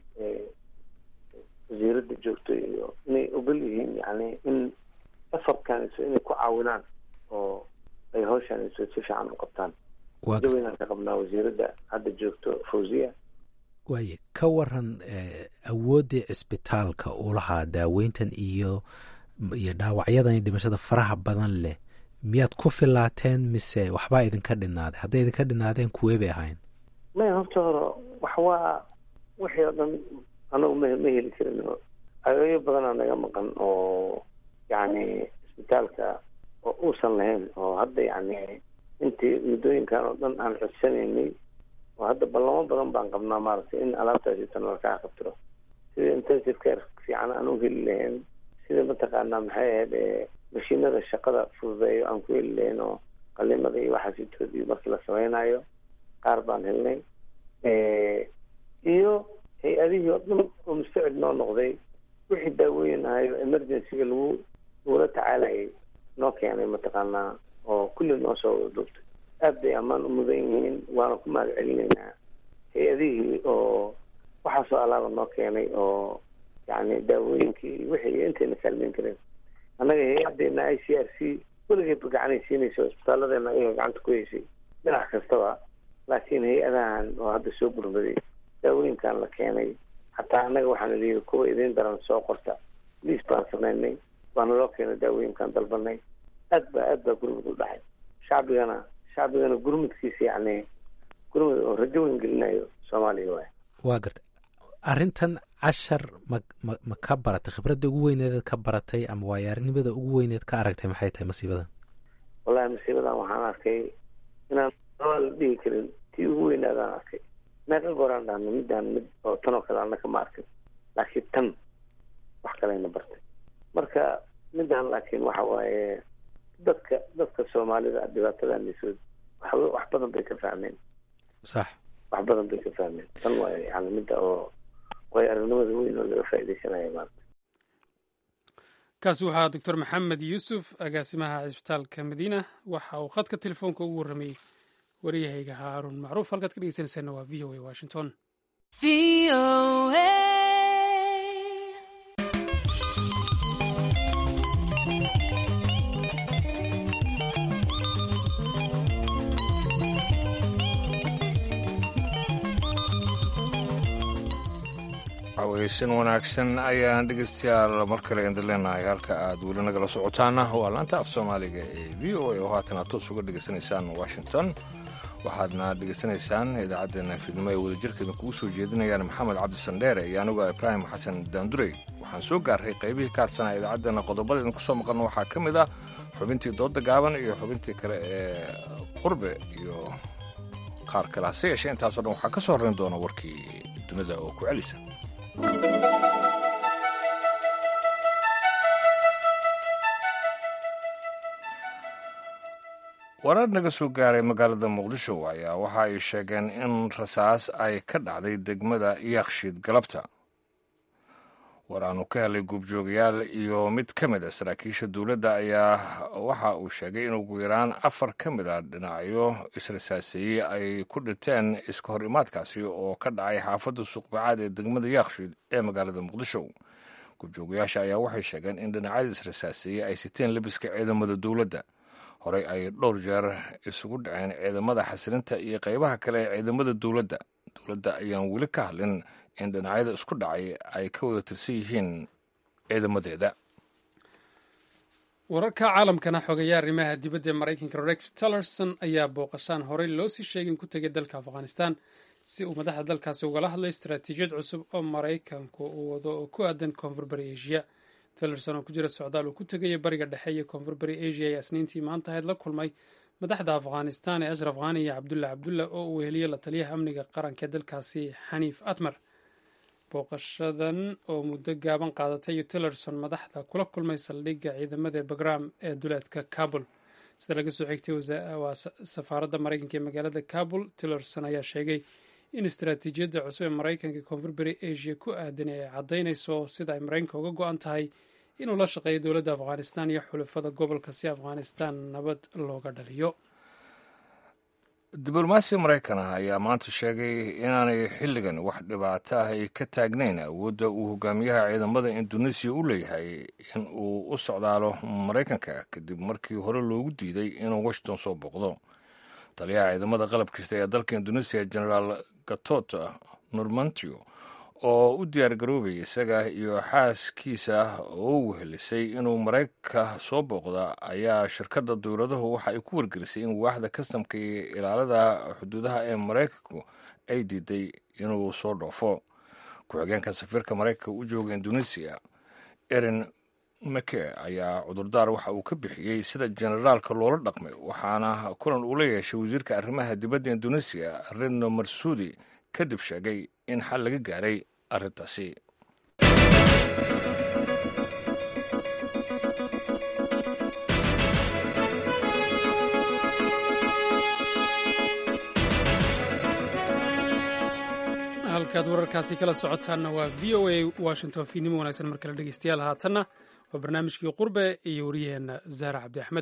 wasiirada joogto iyo inay ogol yihiin yani in efortkanso inay ku caawinaan oo ay hawshaaniso si fiican u qabtaan daweynaan ka qabnaa wasiiradda hadda joogto fawziya waaye ka waran awooddii cisbitaalka uu lahaa daaweyntan iyo iyo dhaawacyadan iyo dhimashada faraha badan leh miyaad ku filaateen mise waxbaa idinka dhinaaday hadday idinka dhinaadeen kuwee bay ahayn maya horta hore wax waa wixii oo dhan anagu ma ma heli karin ageeyo badanaa naga maqan oo yani isbitaalka oo uusan lahayn oo hadda yani intii muddooyinkan oo dhan aan codsanaynay oo hadda ballamo badan baan qabnaa maaragtay in alaabtaasi tan lakaa qabtiro sida intensive care fiican aan u heli lahayn sida mataqaanaa maxay ahayd mashiinada shaqada fududeeyo aan ku heli lahayn oo qalimada iyo waxaasitoodii markii la sameynayo qaar baan helnay iyo hay-adihii oo dhan oo mustacid noo noqday wixii daawooyin ahayo emergencyga lagu lagula tacaalayay noo keenay mataqaanaa oo kulli noo soo wada duubtay aad bay ammaan u mudan yihiin waana ku mahad celinaynaa hay-adihii oo waxaasoo alaaba noo keenay oo yani daawooyinkii wixii intayna kaalmeyn kareen annaga hay-adeena i c r c weligeedba gacanay siinaysa isbitaalladeena ayaga gacanta ku heysay dhinac kastaba laakiin hay-adahan oo hadda soo gurmaday daawooyinkan la keenay xataa annaga waxaana liyihi kuwa idiin daran soo qorta liis baan sameynay waana loo keenay daawooyinkan dalbanay aad ba aad baa gurmud u dhaxay shacbigana shacbigana gurmudkiisa yani gurmud oo rajo weyn gelinayo soomaaliya waay waa garta arrintan cashar ma ma ma ka baratay khibradda ugu weyneed ka baratay ama waayaarnimada ugu weyneed ka aragtay maxay tahay masiibadan wallahi masiibadan waxaan arkay inaan la dhihi karin tii ugu weynaadaan arkay meeqa gooraan dhahno midaan mid oo tanoo kale annaka ma arkin laakiin tan wax kalayna bartay marka midaan laakiin waxa waaye dadka dadka soomaalida dhibaatadaanisood wax wax badan bay ka fahmeen sax wax badan bay ka fahmeen tan waa yani midda oo way aragnimada weyn oo laga faaidaysanaya maanta kaasi waxaa doctor maxamed yuusuf agaasimaha cisbitaalka madiina waxa uu khadka telefoonka ugu warramayey waryahayga haaruun macruuf halkaad ka dhegeysanaysaana waa v o a washington weysan wanaagsan ayaan dhegeystayaal mar kale idin leenahay halka aad weli nagala socotaana waa laanta af soomaaliga ee v o a oo haatan aad toos uga dhegeysanaysaan washington waxaadna dhegeysanaysaan idaacaddeenna fiidnimo ee wadajirkeeda kugu soo jeedinayaan maxamed cabdi sandheere iyo anigu ibraahim xasan daandurey waxaan soo gaarray qaybihii ka hadsanaa idaacaddeenna qodobada idinku soo maqalna waxaa ka mid ah xubintii dooda gaaban iyo xubintii kale ee qurbe iyo qaar kale hase yeeshee intaasoo dhan waxaa ka soo horrayn doona warkii dunida oo ku celisa warar naga soo gaaray magaalada muqdisho ayaa waxa ay sheegeen in rasaas ay ka dhacday degmada yakshiid galabta war aanu ka helay guubjoogayaal iyo mid ka mid a saraakiisha dowladda ayaa waxa uu sheegay in ugu yaraan afar ka mid a dhinacyo israsaaseeyey ay ku dhinteen iska hor imaadkaasi oo ka dhacay xaafadda suuqbacaad ee degmada yakshiid ee magaalada muqdisho guubjoogayaasha ayaa waxay sheegeen in dhinacyada israsaaseeyey ay siteen labiska ciidamada dowladda horey ay dhowr jeer isugu dhaceen ciidamada xasilinta iyo qaybaha kale ee ciidamada dowladda dowladda ayaan weli ka hadlin in dhinacyada isku dhacay ay ka wada tirsan yihiin ciidamadeeda wararka caalamkana xogeeya arrimaha dibadda ee maraykanka rex tillerson ayaa booqashaan horey loo sii sheegin ku tegay dalka afghanistan si uu madaxda dalkaasi ugala hadlay istaraatiijiyad cusub oo maraykanku uu wado oo ku aadan koonfur bari asia tillerson oo ku jira socdaal uu ku tegaya bariga dhexe iyo koonfur bari asia ee isniintii maanta ahayd la kulmay madaxda afghanistan ee ashraf khani iyo cabdulla cabdulla oo uu weheliye la taliyaha amniga qaranka ee dalkaasi xaniif atmar booqashadan oo muddo gaaban qaadatay iyo tillerson madaxda kula kulmay saldhigga ciidamada bagram ee duleedka kabul sida laga soo xigtay waa safaaradda maraykanka ee magaalada kabul tillerson ayaa sheegay in istaraatiijiyadda cusub ee maraykanka koonfur bari asia ku aadan ay caddaynayso sida ay maraykanka uga go-an tahay inuu la shaqeeyo dowladda afghanistan iyo xulafada gobolka si afghanistan nabad looga dhaliyo diblomaasiya maraykan ah ayaa maanta sheegay inaanay xilligan wax dhibaato ah ay ka taagnayn awoodda uu hogaamiyaha ciidamada induneisiya u leeyahay in uu u socdaalo maraykanka kadib markii hore loogu diiday inuu washington soo booqdo taliyaha ciidamada qalabkista ee dalka induneisiya generaal gatot normantio oo u diyaar garoobay isaga iyo xaaskiisa oo wehelisay inuu maraykanka soo booqda ayaa shirkadda dowladahu waxa ay ku wargelisay in waaxda kastamka iyo ilaalada xuduudaha ee maraykanku ay diiday inuu soo dhoofo ku-xigeenka safiirka maraykanka u jooga induneisiya erin make ayaa cudurdaar waxa uu ka bixiyey sida generaalka loola dhaqmay waxaana kulan uu la yeeshay wasiirka arrimaha dibadda induneisiya redno marsudi kadib sheegay in xal laga gaaray arrintaasi halkaad wararkaasi kala socotaanna waa v o a washington fiidnimo wanaagsan mar kale dhegeystayaal haatanna waa barnaamijkii qurbe iyo wariyaheenna zaara cabdi axmed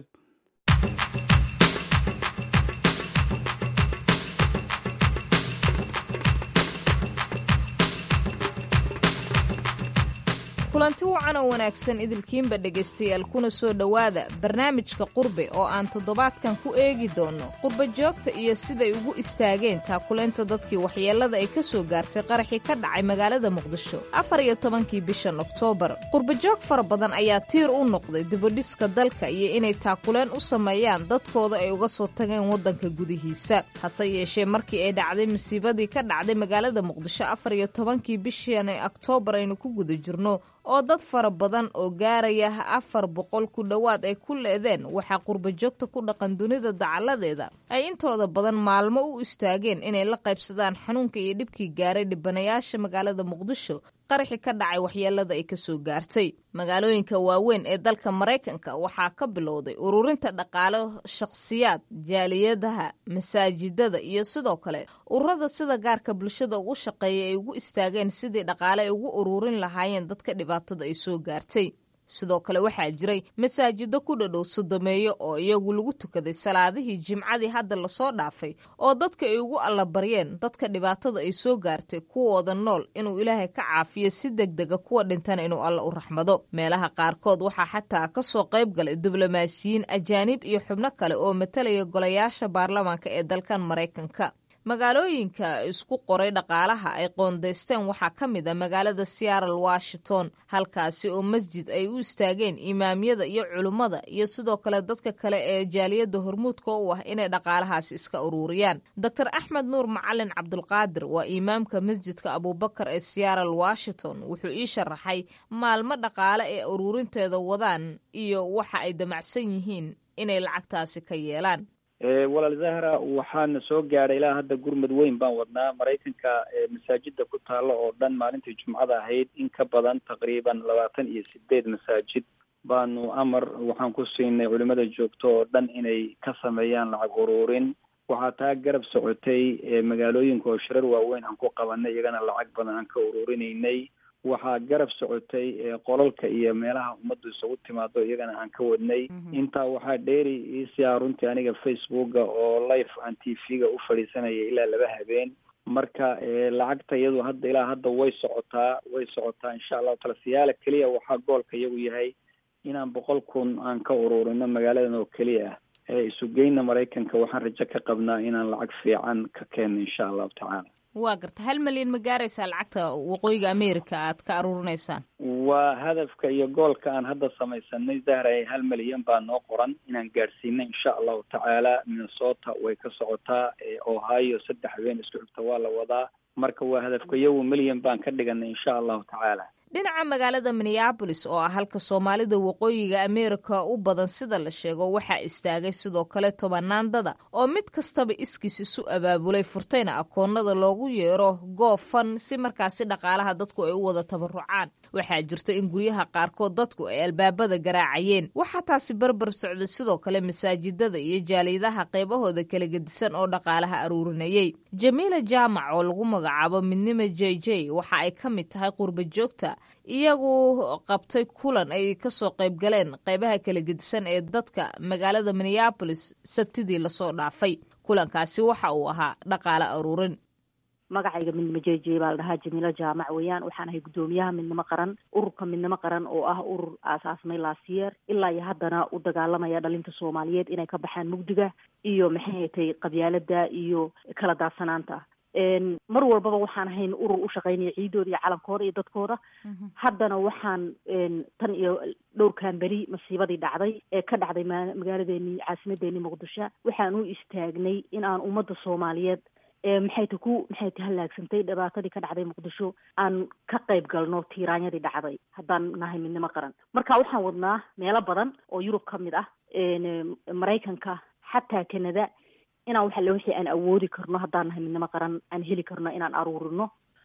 kulanti wacan oo wanaagsan idilkiinba dhegaystayaal kuna soo dhowaada barnaamijka qurbe oo aan toddobaadkan ku eegi doonno qurba joogta iyo siday ugu istaageen taakulaynta dadkii waxyeellada ay ka soo gaartay qaraxii ka dhacay magaalada muqdisho afar iyo tobankii bishan oktoobar qurbajoog fara badan ayaa tiir u noqday dibadhiska dalka iyo inay taakuleen u sameeyaan dadkooda ay uga soo tageen waddanka gudihiisa hase yeeshee markii ay dhacday masiibadii ka dhacday magaalada muqdisho afar iyo tobankii bishan ee oktoobar aynu ku guda jirno oo dad fara badan oo gaaraya afar boqol ku dhowaad ay ku leedeen waxaa qurbajoogta ku dhaqan dunida dacaladeeda ay intooda badan maalmo u istaageen inay la qaybsadaan xanuunka iyo dhibkii gaaray dhibanayaasha magaalada muqdisho qaraxi ka dhacay waxyeelada ay kasoo gaartay magaalooyinka waaweyn ee dalka maraykanka waxaa ka bilowday ururinta dhaqaalo shakhsiyaad jaaliyadaha masaajidada iyo sidoo kale ururada sida gaarka bulshada ugu shaqeeya ay ugu istaageen sidii dhaqaale ay ugu ururin lahaayeen dadka dhibaatada ay soo gaartay sidoo kale waxaa jiray masaajido ku dhadhow sodomeeyo oo iyagu lagu tukaday salaadihii jimcadii hadda lasoo dhaafay oo dadka ay ugu allabaryeen dadka dhibaatada ay soo gaartay kuwooda nool inuu ilaahay ka caafiyo si degdega kuwa dhintana inuu alla u raxmado meelaha qaarkood waxaa xataa kasoo qayb galay diblomaasiyiin ajaanib iyo xubno kale oo matalaya golayaasha baarlamaanka ee dalkan maraykanka magaalooyinka isku qoray dhaqaalaha ay qoondaysteen waxaa ka mid a magaalada seattle washington halkaasi oo masjid ay u istaageen imaamyada iyo culummada iyo sidoo kale dadka kale ee jaaliyadda hormuudka u ah inay dhaqaalahaasi iska uruuriyaan doctor axmed nuur macalin cabdulqaadir waa imaamka masjidka abubakar ee seattle washington wuxuu ii sharaxay maalmo dhaqaale ee uruurinteeda wadaan iyo waxa ay damacsan yihiin inay lacagtaasi ka yeelaan walaal zahra waxaana soo gaadhay ilaa hadda gurmud weyn baan wadnaa maraykanka masaajida ku taalla oo dhan maalintii jumcada ahayd in ka badan taqriiban labaatan iyo sideed masaajid baanu amar waxaan ku siinay culimada joogto oo dhan inay ka sameeyaan lacag uruurin waxaa taa garab socotay magaalooyinka oo shirar waaweyn aan ku qabanay iyagana lacag badan aan ka uruurinaynay waxaa garab socotay qolalka iyo meelaha ummaddu isugu timaado iyagana aan ka wadnay intaa waxaa dheeri iisiyaa runtii aniga facebooka oo live aan t v-ga u fadhiisanaya ilaa laba habeen marka lacagta iyadu hadda ilaa hadda way socotaa way socotaa insha allahu taala siyaala keliya waxaa goolka iyagu yahay inaan boqol kun aan ka ururino magaaladan oo keliya ah isugeyna maraykanka waxaan rajo ka qabnaa inaan lacag fiican ka keenno insha allahu tacaala waa garta hal malyan ma gaaraysaa lacagta waqooyiga america aad ka aruurinaysaan waa hadafka iyo goolka aan hadda samaysanay zahray hal malyan baa noo qoran inaan gaadhsiino insha allahu tacaala minnesota way ka socotaa ohio saddex habeen isku xigta waa la wadaa marka waa hadafka iyagu milyan baan ka dhiganay insha allahu tacaala dhinaca magaalada minneabolis oo ah halka soomaalida waqooyiga ameerika u badan sida la sheego waxaa istaagay sidoo kale tobanaandada oo mid kastaba iskiis isu abaabulay furtayna akoonada loogu yeero goofan si markaasi dhaqaalaha dadku ay u wada tabarucaan waxaa jirta in guryaha qaarkood dadku ay albaabada garaacayeen waxaa taasi barbar socday sidoo kale masaajidada iyo jaaliyadaha qaybahooda kala gedisan oo dhaqaalaha aruurinayay jamiila jaamac oo lagu magacaabo midnimo j j waxa ay ka mid tahay qurba joogta iyagu qabtay kulan ay kasoo qayb galeen qaybaha kala gedisan ee dadka magaalada minneabolis sabtidii lasoo dhaafay kulankaasi waxa uu ahaa dhaqaale aruurin magacayga midnimo jeje baa la dhahaa jamiilo jaamac weeyaan waxaan ahay guddoomiyaha midnimo qaran ururka midnimo qaran oo ah urur aasaasmay laasiyeer ilaa iyo haddana u dagaalamaya dhalinta soomaaliyeed inay ka baxaan mugdiga iyo maxay hatay qabyaalada iyo kala daadsanaanta mar walbaba waxaan ahayn urur u shaqaynaya ciidooda iyo calankooda iyo dadkooda haddana waxaan tan iyo dhowrkan beri masiibadii dhacday ee ka dhacday magaaladeeni caasimadeeni muqdisho waxaan u istaagnay in aan ummadda soomaaliyeed maxay ta ku maxay ta halaagsantay dhibaatadii ka dhacday muqdisho aan ka qayb galno tiiraanyadii dhacday haddaan nahay midnimo qaran marka waxaan wadnaa meelo badan oo yurub ka mid ah maraykanka xataa canada inaan waxa le wixii aan awoodi karno haddaan nahay midnimo qaran aan heli karno inaan aruurino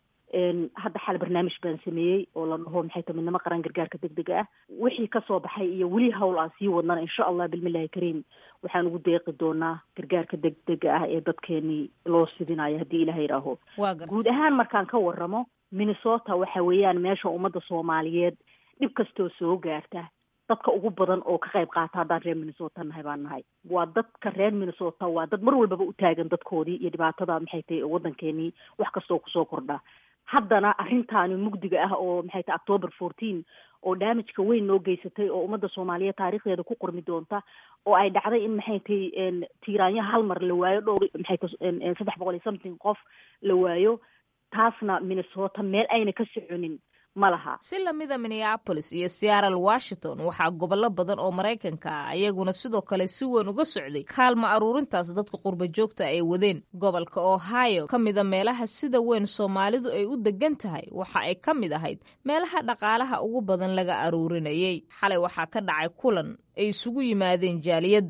hadda xal barnaamij baan sameeyey oo la dhaho maxay ta midnimo qaran gargaarka degdega ah wixii kasoo baxay iyo weli hawl aan sii wadnana insha allah bilmillahi kariim waxaan ugu deeqi doonaa gargaarka degdega ah ee dadkeenii loo sidinayo haddii ilaha yidhaaho guud ahaan markaan ka waramo minnesota waxa weeyaan meesha ummadda soomaaliyeed dhib kastoo soo gaarta dadka ugu badan oo ka qayb qaata haddaan reer minnesota nahay baan nahay waa dadka reer minnesota waa dad mar walbaba u taagan dadkoodii iyo dhibaatada maxay tahay waddankeenii wax kastoo kusoo kordha haddana arrintaani mugdiga ah oo maxay tahay october fourteen oo damageka weyn noo geysatay oo ummadda soomaaliyeed taariikhdeeda ku qormi doonta oo ay dhacday in maxay tahay tiiraanyo hal mar la waayo dhowr maxay tahay saddex boqol iyo something qof la waayo taasna minnesota meel ayna ka soconin ma laha si lamida minneabolis iyo seattle washington waxaa gobollo badan oo maraykanka ah iyaguna sidoo kale si weyn uga socday kaalma aruurintaas dadka qurba joogta ay wadeen gobolka ohio ka mida meelaha sida weyn soomaalidu ay u degan tahay waxa ay ka mid ahayd meelaha dhaqaalaha ugu badan laga aruurinayay xalay waxaa ka dhacay kulan ay isugu yimaadeen jaaliyadda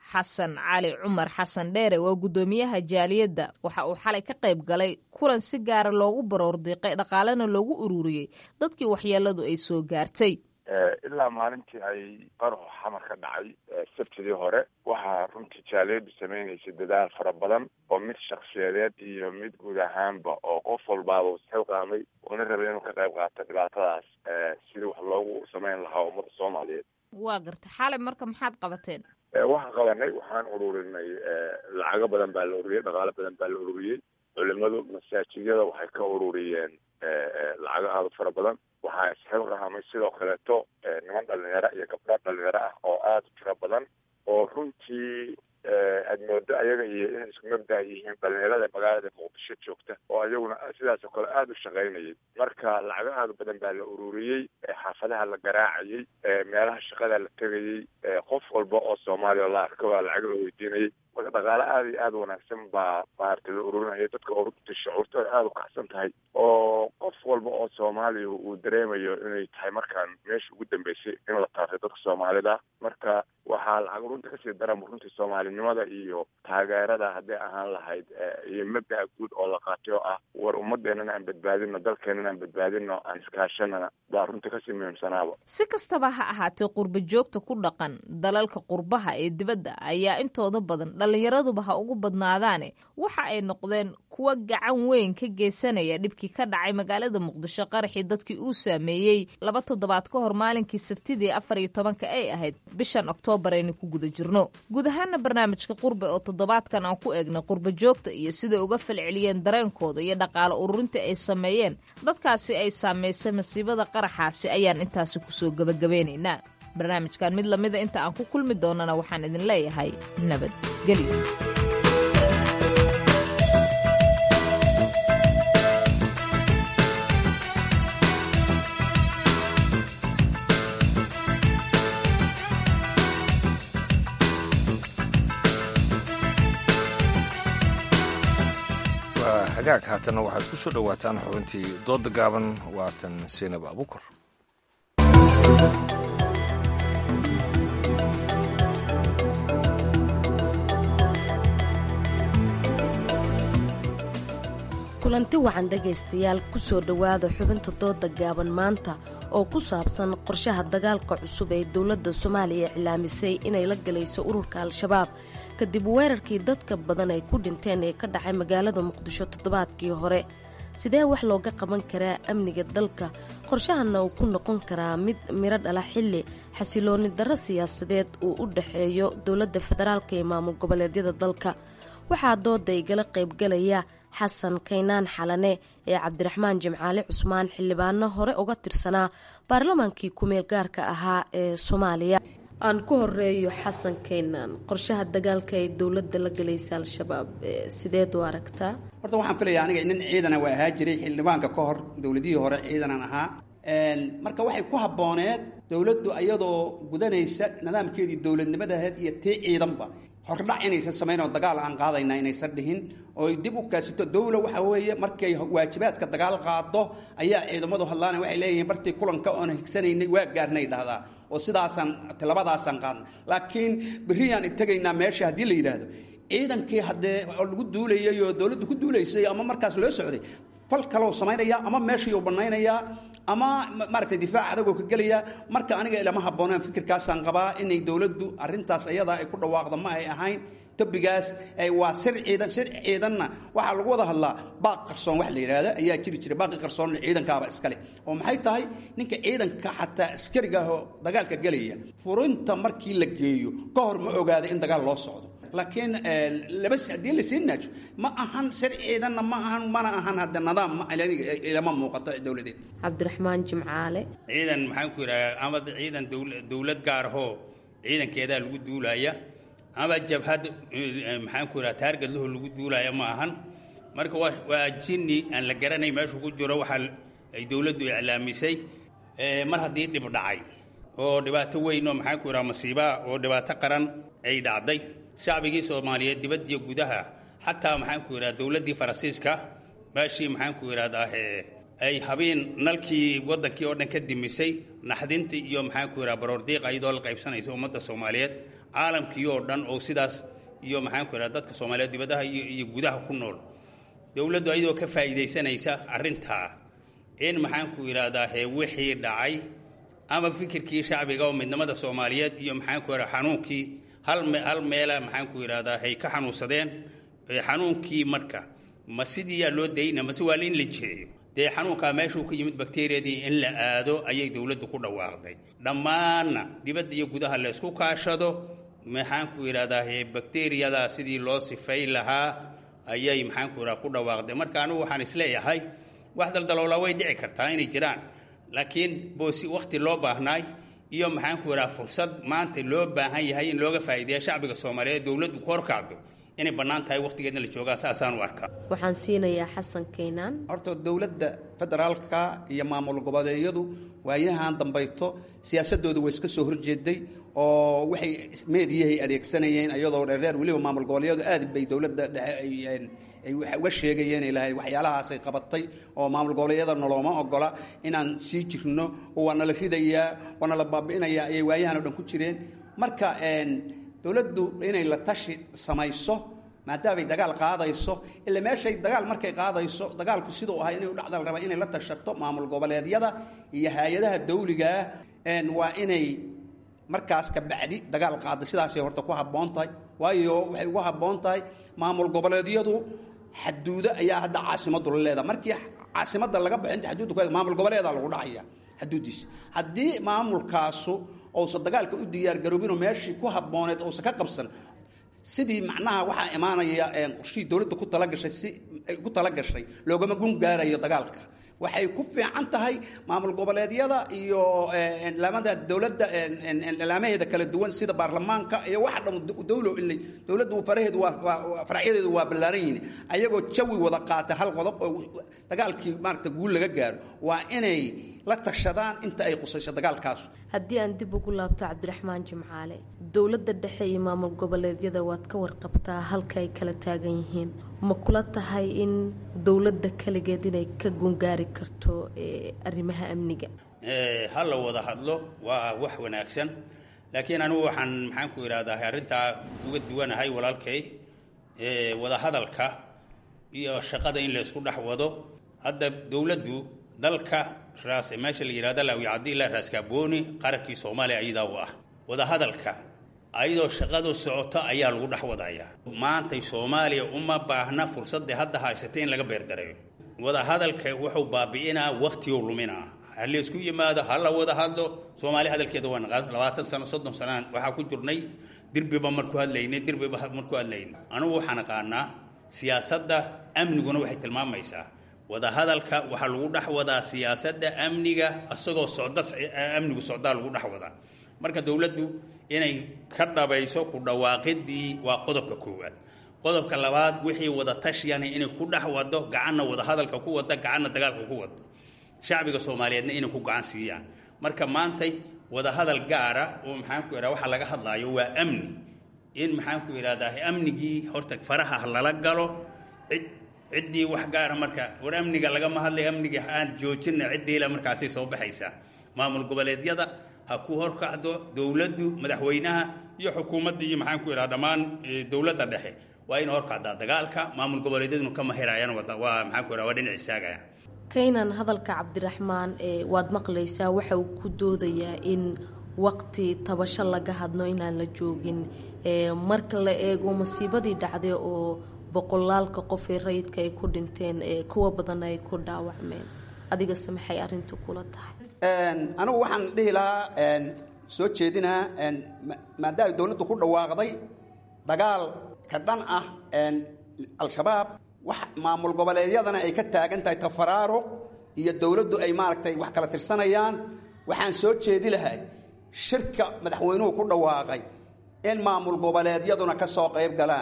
xasan cali cumar xasan dheere waa guddoomiyaha jaaliyadda waxa uu xalay ka qayb galay kulan si gaara loogu baroordiiqay dhaqaalena loogu ururiyey dadkii waxyeeladu ay soo gaartay ilaa maalintii ay qaraxu xamar ka dhacay sabtidii hore waxaa runtii jaaliyadu sameynaysa dadaal fara badan oo mid shaksiyadeed iyo mid guud ahaanba oo qof walbaaba isxilqaamay una rabay inuu ka qayb qaato dhibaatadaas sidii wax loogu sameyn lahaa ummadda soomaaliyeed waa garta xalay marka maxaad qabateen waxaan qabanay waxaan ururinay lacago badan baa la ururiyey dhaqaalo badan baa la ururiyey culimadu masaajidyada waxay ka ururiyeen lacago aada u fara badan waxaa isxilqaamay sidoo kaleeto niman dhalinyaro iyo gabdho dhalinyaro ah oo aada u tiro badan oo runtii aad moodo ayaga iyo inay isku mabda yihiin dhalinyarada magaalada muqdisho joogta oo ayaguna sidaas oo kale aada u shaqaynayay marka lacago aada badan baa la ururiyey xaafadaha la garaacayey meelaha shaqada la tegayey qof walba oo soomaaliya oo la arko baa lacag la weydiinayay marka dhaqaale aada iyo aada wanaagsan baa maaragtay la ururinaya dadka oo runtii shucuurtooda aada u kacsan tahay oo qof walba oo soomaaliya uu dareemayo inay tahay markaan meesha ugu dambeysay in la taartay dadka soomaalida marka waxaa lacag runta kasii daran runtii soomaalinimada iyo taageerada hadday ahaan lahayd iyo mabda'a guud oo la qaatay oo ah war ummadeenana aan badbaadino dalkeenana aan badbaadino aan iskaashanana baa runtii kasii muhiimsanaaba si kastaba ha ahaatee qurba joogta ku dhaqan dalalka qurbaha ee dibadda ayaa intooda badan dhallinyaraduba ha ugu badnaadaane waxa ay noqdeen kuwa gacan weyn ka geysanaya dhibkii ka dhacay magaalada muqdisho qaraxii dadkii uu saameeyey laba toddobaad ka hor maalinkii sabtidii afar iyo tobanka ay ahayd bishan oktoobar aynu ku guda jirno guud ahaana barnaamijka qurbe oo toddobaadkan aan ku eegnay qurba joogta iyo siday uga falceliyeen dareenkooda iyo dhaqaale ururinta ay sameeyeen dadkaasi ay saamaysay masiibada qaraxaasi ayaan intaasi kusoo gebagabeynaynaa barnaamijkan mid lamida inta aan ku kulmi doonana waxaan idin leeyahay nabadgelyo waa hagaag haatanna waxaad ku soo dhowaataan xubintii dooda gaaban waatan seenab abukar kulanti wacan dhegaystayaal kusoo dhowaada xubinta dooda gaaban maanta oo ku saabsan qorshaha dagaalka cusub ee dowladda soomaaliya iclaamisay inay la galayso ururka al-shabaab kadib weerarkii dadka badan ay ku dhinteen ee ka dhacay magaalada muqdisho toddobaadkii hore sidee wax looga qaban karaa amniga dalka qorshahanna uu ku noqon karaa mid miro dhala xilli xasilooni darro siyaasadeed uu u dhexeeyo dowladda federaalka ee maamul goboleedyada dalka waxaa dooda igala qaybgalaya xasan kaynaan xalane ee cabdiraxmaan jimcaale cusmaan xildhibaano hore uga tirsanaa baarlamaankii kumeel gaarka ahaa ee soomaaliya aan ku horeeyo xasan kaynaan qorshaha dagaalka ee dowladda la galaysa al-shabaab sideed u aragtaa horta waxaan filayaa aniga nin ciidana waa ahaa jiray xildhibaanka ka hor dowladihii hore ciidanan ahaa marka waxay ku habbooneed dowladdu iyadoo gudanaysa nidaamkeedii dowladnimadaheed iyo tii ciidanba hordhac inaysan samayn oo dagaal aan qaadayna inaysan dhihin oo dib u kaasito dowla waxa weeye markay waajibaadka dagaal qaado ayaa ciidamadu hadlaana waxay leeyihiin bartii kulanka oon higsanaynay waa gaarnay dhahdaa oo sidaasaan tilabadaasaan qaadna laakiin berriyaan tegaynaa meesha haddii la yidhaahdo ciidankii haddee oo lagu duulayay oo dowladdu ku duulaysay ama markaas loo socday fal kaloo samaynaya ama meeshayuu bannaynayaa ama maaragtay difaac adagoo ka gelaya marka aniga ilama habbooneen fikirkaasaan qabaa inay dowladdu arrintaas ayadaa ay ku dhawaaqdo ma ay ahayn tobigaas waa sir ciidan sir ciidanna waxaa lagu wada hadlaa baaq qarsoon wax la yidhaahdo ayaa jiri jira baaqi qarsoon ciidankaaba iskale oo maxay tahay ninka ciidanka xataa askariga ah oo dagaalka gelaya furinta markii la geeyo ka hor ma ogaada in dagaal loo socdo laakiin laba haddii lasii naajo ma ahan sir ciidanna ma ahan mana ahan hadda nidaam ilama muuqato dowladeed cabdiraxmaan jimcaale ciidan maxaan ku yidhaha ama ciidan dowlad gaarahoo ciidankeedaa lagu duulaya ama jabhad maxaan ku yidhaha taargadlaho lagu duulaya ma ahan marka waa jinni aan la garanay meeshuu ku jiro waxaa ay dowladdu iclaamisay mar haddii dhib dhacay oo dhibaato weyn oo maxaan ku yidhaha masiibaa oo dhibaato qaran ay dhacday shacbigii soomaaliyeed dibadiyo gudaha xataa maxaan ku yidhaha dowladdii faransiiska meeshii maxaan ku yidhahdaa ay habeen nalkii waddankii oo dhan ka dimisay naxdintii iyo maxaan ku yidhaha baroordiiqa iyadoo la qaybsanaysa ummadda soomaaliyeed caalamkii oo dhan oo sidaas iyo maxaanku idhahda dadka soomaaliyeed dibadaha iyo iyo gudaha ku nool dowladdu ayadoo ka faa'iidaysanaysa arrintaa in maxaanku idhaahdaa hee wixii dhacay ama fikirkii shacbiga oo midnimada soomaaliyeed iyo maxaanku idhahda xanuunkii hal me hal meela maxaanku idhahdaa hay ka xanuunsadeen xanuunkii marka ma sidiiyaa loo dayna mase waa in la jiheeyo dee xanuunkaa meeshuu ka yimid bakteriyadii in la aado ayay dowladdu ku dhawaaqday dhammaanna dibadda iyo gudaha la ysku kaashado maxaanku idhahdaa hee bakteriyadaa sidii loo sifay lahaa ayay maxaanku idhahda ku dhawaaqday marka anigu waxaan isleeyahay wax daldaloolaa way dhici kartaa inay jiraan laakiin boosi wakhti loo baahnaay iyo maxaanku idhaha fursad maanta loo baahan yahay in looga faa'iideeya shacbiga soomaaliyeed dowladdu ku horkacdo inay bannaan tahay wakhtigeedna la joogaa saasaan u arkaa waxaan siinayaa xasan keynaan horta dowladda federaalka iyo maamul goboleedyadu waayahan dambayto siyaasadooda way iska soo horjeeday oo waxay meediyahay adeegsanayeen iyadoo dheerdheer weliba maamul goboleedyadu aad bay dowladda dhexe ay ay uga sheegayeen ilahay waxyaalahaasay qabatay oo maamul goboleedyada nolooma ogola inaan sii jirno oo waa nala ridayaa waa nala baabi'inayaa ayay waayahan o dhan ku jireen marka dowladdu inay la tashi samayso maadaamay dagaal qaadayso ila meeshay dagaal markay qaadayso dagaalku siduu ahay inay udhacda la rabaa inay la tashato maamul goboleedyada iyo hay-adaha dawligaah waa inay markaas ka bacdi dagaal qaada sidaasay horta ku habboon tahay waayo waxay ugu habboon tahay maamul goboleedyadu xaduudo ayaa hadda caasimadu la leedaha markii caasimada laga baxo inta xaduudda ku maamul goboleeda lagu dhacaya xaduuddiisa haddii maamulkaasu uusan dagaalka u diyaargaroobinoo meeshii ku habbooneed uusan ka qabsan sidii macnaha waxaa imaanaya qorshihii dowladda ku talagashay si ku talagashay loogama gun gaarayo dagaalka waxay ku fiican tahay maamul goboleedyada iyo laamada dowladda laamaheeda kala duwan sida baarlamaanka iyo waxa dhan dowlo in dowladdu faraheedu waa faracyadeedu waa ballaaran yihiin ayagoo jawi wada qaata hal qodob oo dagaalkii maaragta guul laga gaaro waa inay la tashadaan inta ay qusayso dagaalkaas haddii aan dib ugu laabto cabdiraxmaan jimcaale dowladda dhexe iyo maamul goboleedyada waad ka warqabtaa halka ay kala taagan yihiin ma kula tahay in dowladda kaligeed inay ka gungaari karto arrimaha amniga ha la wada hadlo waa wax wanaagsan laakiin anigu waxaan maxaan ku idhahdaa arrintaa uga duwanahay walaalkay wada hadalka iyo shaqada in la isku dhex wado hadda dowladdu dalka raas meesha la yidhahda laawicadi ilaa raaskaabooni qarankii soomaaliya ayadaa u ah wadahadalka ayadoo shaqadu socoto ayaa lagu dhex wadayaa maantay soomaaliya uma baahna fursadda hadda haysatay in laga beerdareeyo wadahadalka wuxuu baabi'inaa wakhtiguu luminaa ha la isku yimaado ha la wada hadlo soomaaliya hadalkeeda waa naqaan labaatan sano soddon sanaan waxaa ku jirnay dirbiba marku hadlaynay dirbiba marku hadlaynay anugu waxaan aqaanaa siyaasadda amniguna waxay tilmaamaysaa wadahadalka waxaa lagu dhex wadaa siyaasadda amniga isagoo socda amnigu socdaa lagu dhex wadaa marka dowladdu inay ka dhabayso ku dhawaaqidii waa qodobka koowaad qodobka labaad wixii wada tashiyana inay ku dhex wado gacanna wadahadalka ku wada gacanna dagaalka ku wado shacbiga soomaaliyeedna inay ku gacan siiyaan marka maantay wadahadal gaara oo maxaan ku idhaha waxaa laga hadlaayo waa amni in maxaan ku idhahdaa amnigii horta faraha lala galo cid ciddii wax gaara marka war amniga lagama hadlay amniga aan joojina ciddiila markaasay soo baxaysaa maamul goboleedyada ha ku horkacdo dowladdu madaxweynaha iyo xukuumadda iyo maxaan ku idhaha dhammaan dowladda dhexe waa in horkacdaa dagaalka maamul goboleedyaduna kama heraayaan waa maxaan ku idhaha waa dhinac istaagaya kaynan hadalka cabdiraxmaan waad maqlaysaa waxa uu ku doodayaa in waqti tabasho laga hadno inaan la joogin marka la eego masiibadii dhacday oo boqolaalka qof ee rayidka ay ku dhinteen kuwa badan ay ku dhaawacmeen adigase maxay arintu kula tahay anigu waxaan dhihi lahaa soo jeedinaa maadaama dowladdu ku dhawaaqday dagaal ka dhan ah al-shabaab wax maamul goboleedyadana ay ka taagan tahay tafaraaruq iyo dowladdu ay maaragtay wax kala tirsanayaan waxaan soo jeedi lahay shirka madaxweynuhu ku dhawaaqay in maamul goboleedyaduna ka soo qayb galaan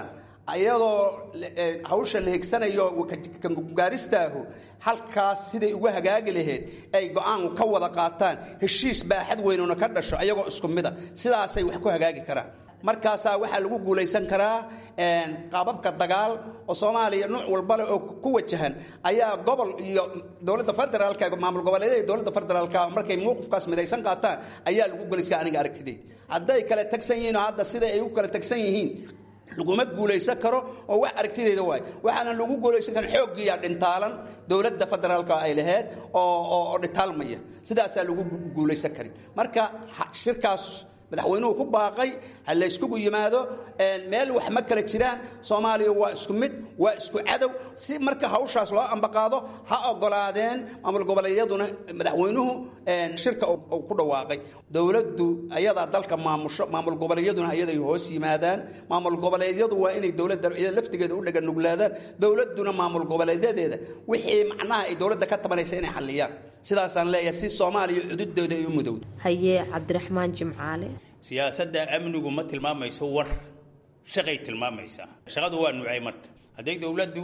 iyadoo hawsha la higsanayo kangaaristaahu halkaas siday ugu hagaagi lahayd ay go-aan ka wada qaataan heshiis baaxad weynuna ka dhasho ayagoo isku mida sidaasay wax ku hagaagi karaan markaasaa waxaa lagu guulaysan karaa qaababka dagaal oo soomaaliya nuuc walbale oo ku wajahan ayaa gobol iyo dowladda federaalka maamul goboleedyada iyo dowladda federaalka markay mowqifkaas midaysan qaataan ayaa lagu guulaysan aniga aragtideed hadday kala tagsan yihiin oo hadda sida ay u kala tagsan yihiin laguma guulaysan karo oo wax aragtideeda waay waxaana lagu guulaysan karin xooggiiya dhintaalan dowladda federaalka ay lahayd oo dhintaalmaya sidaasaa lagu guulaysan karin marka shirkaas madaxweynuhu ku baaqay ha la yskugu yimaado meel wax ma kala jiraan soomaaliya waa isku mid waa isku cadow si marka hawshaas loo ambaqaado ha ogolaadeen maamul goboleedyaduna madaxweynuhu shirka uu ku dhawaaqay dowladdu ayadaa dalka maamusho maamul goboleedyaduna ayaday hoos yimaadaan maamul goboleedyadu waa inay dowladda laftigeeda u dhaganuglaadaan dowladduna maamul goboleedyadeeda wixii macnaha ay dowladda ka tabanaysa inay xalliyaan sidaasaan leeyahay si soomaaliya cududooda ay u mudowdo haye cabdiraxmaan jimcaale siyaasadda amnigu ma tilmaamayso war shaqay tilmaamaysaa shaqadu waa nuucay marka hadday dowladdu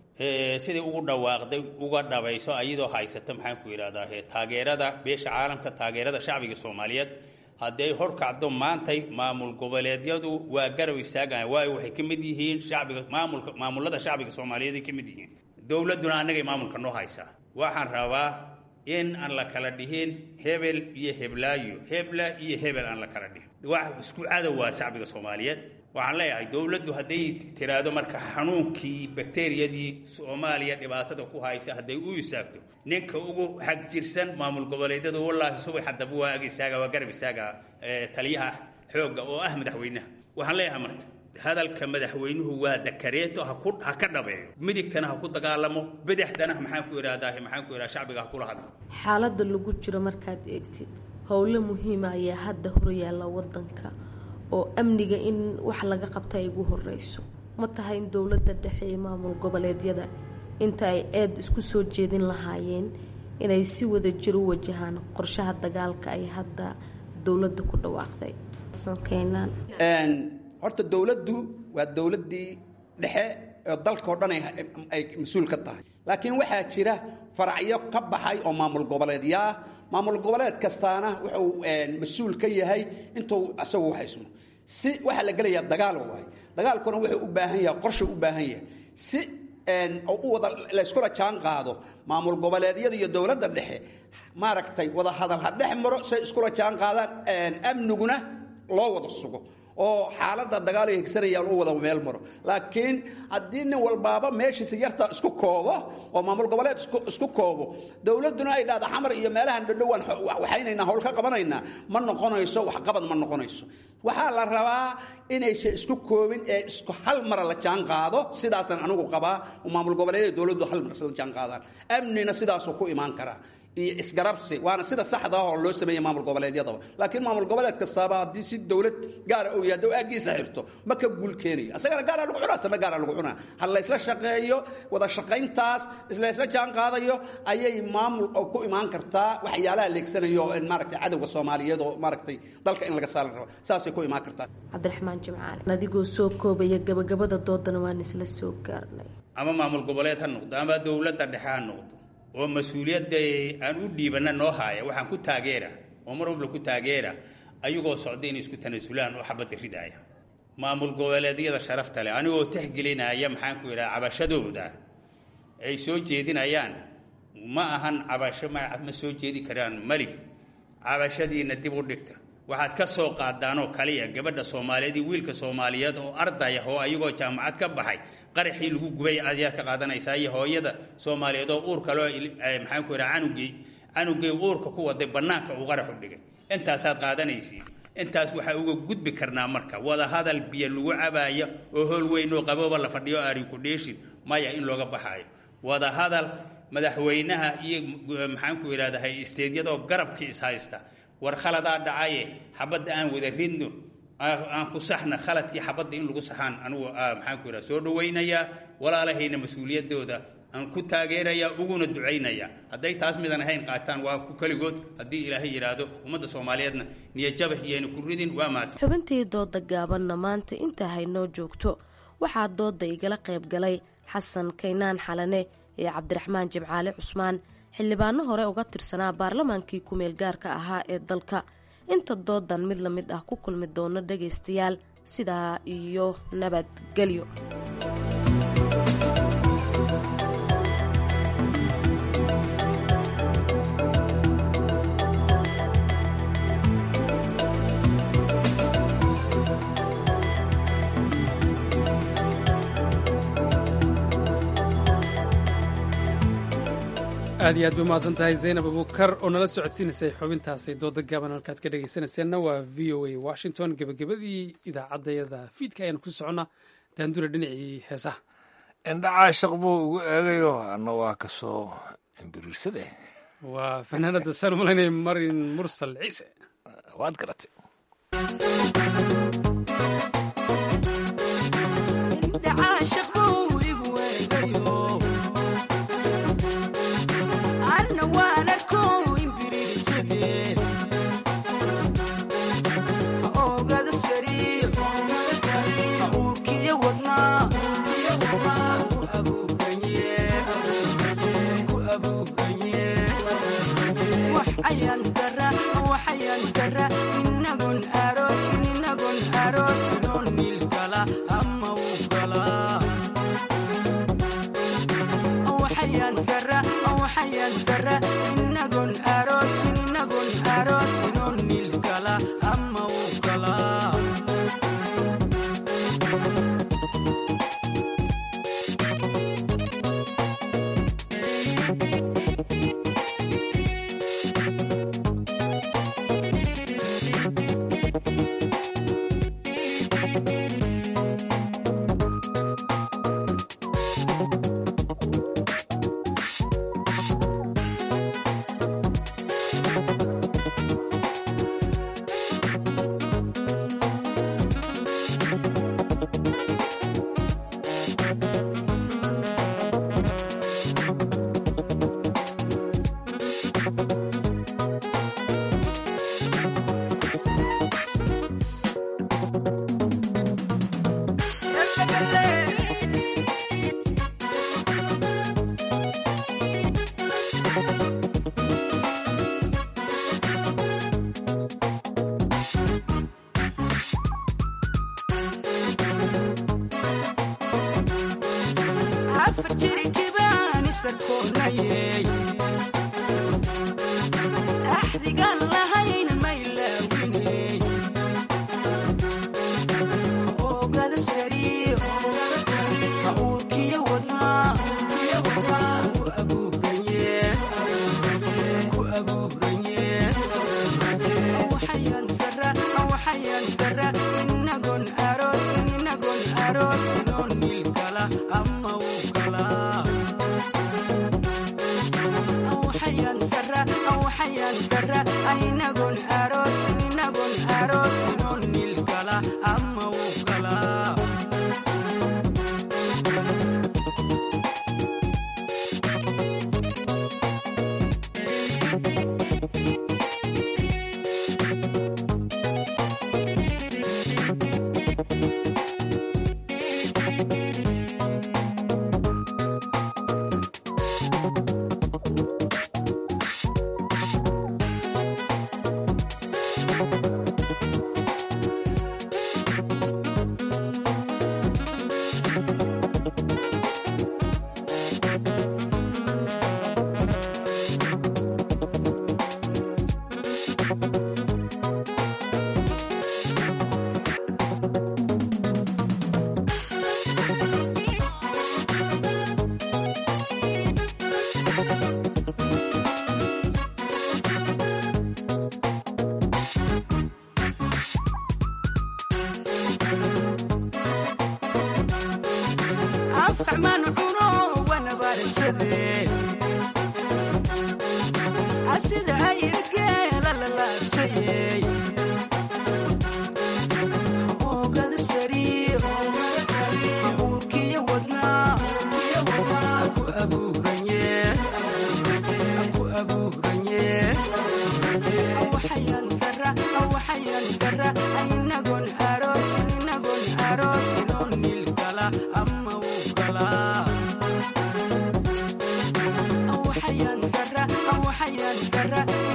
sidai ugu dhawaaqday uga dhabayso ayadoo haysata maxaan ku yidhahdaa taageerada beesha caalamka taageerada shacbiga soomaaliyeed hadday horkacdo maantay maamul goboleedyadu waa garab istaagaan waayo waxay ka mid yihiin shacbiga maamulka maamulada shacbiga soomaaliyeed ay ka mid yihiin dowladduna annagay maamulka noo haysaa waxaan rabaa in aan la kala dhihin hebel iyo heblaayo hebla iyo hebel aan la kala dhihin wax isku cadow waa shacbiga soomaaliyeed waxaan leeyahay dowladdu hadday tiraahdo marka xanuunkii bakteriyadii soomaaliya dhibaatada ku haysa hadday u istaagto ninka ugu xag jirsan maamul goboleedyada wallaahi subax haddaba waa ag istaaga waa garab istaaga taliyaha xoogga oo ah madaxweynaha waxaan leeyahay marka hadalka madaxweynuhu waa dakareeto ha ka dhabeeyo midigtana ha ku dagaalamo bidixdana maxaan ku idhahdaa maxaan ku idhaha shacbiga ha kula hadlo xaaladda lagu jiro markaad eegtid howlo muhiima ayaa hadda horyaalla wadanka oo amniga in wax laga qabta ay ugu horeyso ma tahay in dowladda dhexe iyo maamul goboleedyada inta ay eed isku soo jeedin lahaayeen inay si wada jir u wajahaan qorshaha dagaalka ay hadda dowladda ku dhawaaqday horta dowladdu waa dowladdii dhexe oo dalkao dhan ay mas-uul ka tahay laakiin waxaa jira faracyo ka baxay oo maamul goboleedyaa maamul goboleed kastaana wuxuu mas-uul ka yahay intuu isagu haysmo si waxaa la gelayaa dagaal waay dagaalkuna wuxuu u baahan yahay qorsha u baahan yahay si u wada layskula jaan qaado maamul goboleedyada iyo dowladda dhexe maaragtay wada hadal ha dhex maro say iskula jaan qaadaan amniguna loo wada sugo oo xaaladda dagaal ay hegsanayaan u wada meel maro laakiin haddii nin walbaaba meeshiisa yarta isku koobo oo maamul goboleed isku koobo dowladduna ay dhahda xamar iyo meelahan dhadhowaan waxaynaynaa howl ka qabanaynaa ma noqonayso waxqabad ma noqonayso waxaa la rabaa inaysan isku koobin ee isku hal mara la jaan qaado sidaasaan anigu qabaa maamul goboleedyada dowladdu hal mar isla jaan qaadaan amnina sidaasuu ku imaan karaa iyo isgarabsi waana sida saxda ah oo loo sameeyey maamul goboleedyadaba laakiin maamul goboleed kastaaba haddii si dowlad gaara uu yahay dhow aagiisa xirto ma ka guul keenayo asagana gaaraa lagu cunaa tana gaaraa lagu cunaa ha laysla shaqeeyo wada shaqayntaas laysla jaan qaadayo ayay maamul ku imaan kartaa waxyaalaha leegsanayo maaragtay cadowga soomaaliyeed oo maaragtay dalka in laga saari rabo saasay ku imaan kartaa cabdiraxmaan jimcaale adigoo soo koobaya gabagabada doodana waan isla soo gaarnay ama maamul goboleed ha noqdo ama dowladda dhexe ha noqdo oo mas-uuliyadda aan u dhiibana noo haaya waxaan ku taageera oo mar walba ku taageera ayagoo socda inay isku tanaasulaan oo xabadda ridaaya maamul goboleedyada sharafta leh anigoo tixgelinaya maxaan ku idhaha cabashadooda ay soo jeedinayaan ma ahan cabasho ma ma soo jeedi karaan mali cabashadiina dib u dhigta waxaad ka soo qaadaanoo kaliya gabadha soomaaliyeed iyo wiilka soomaaliyeed oo ardaya oo ayagoo jaamacad ka baxay qaraxii lagu gubay ayaad ka qaadanaysaa iyo hooyada soomaaliyeed oo uurka loo maxaan ku idhaha canugii canugii uurka ku waday bannaanka uu qaraxu dhigay intaasaad qaadanaysiin intaas waxaa uga gudbi karnaa marka wada hadal biyo lagu cabaaya oo hool weyn oo qabooba la fadhiyo arinku dheeshin maya in looga baxaayo wada hadal madaxweynaha iyo maxaan ku idhahdahay isteedyadoo garabkii ishaysta war khaladaa dhacaye xabadda aan wada ridno aan ku saxna khaladkii xabadda in lagu saxaan anugu maxaan ku idhaha soo dhawaynayaa walaalahayna mas-uuliyadooda aan ku taageerayaa uguna ducaynaya hadday taas midan ahayn qaataan waa ku keligood haddii ilaahay yidhaahdo ummadda soomaaliyeedna niyajabah iyayna ku ridin waa mahadsan xubintii dooda gaabanna maanta intaa haynoo joogto waxaa dooda igala qayb galay xasan kaynaan xalane iyo cabdiraxmaan jimcaale cusmaan xildhibaano hore uga tirsanaa baarlamaankii ku-meel gaarka ahaa ee dalka inta doodan mid la mid ah ku kulmi doono dhagaystayaal sidaa iyo nabadgelyo aad iyo aad bay umahadsan tahay zaynab abukar oo nala socodsiinaysay xubintaasi dooda gaaban halkaad ka dhegaysanayseena waa v o a washington gebagabadii idaacaddayada fiidka ayaanu ku soconnaa daandura dhinacii heesaha indhacaa shaq buu ugu eegayo anna waa kasoo imbiriirsade waa fanaanada saan umalaynaya marin mursal ciise waad garatay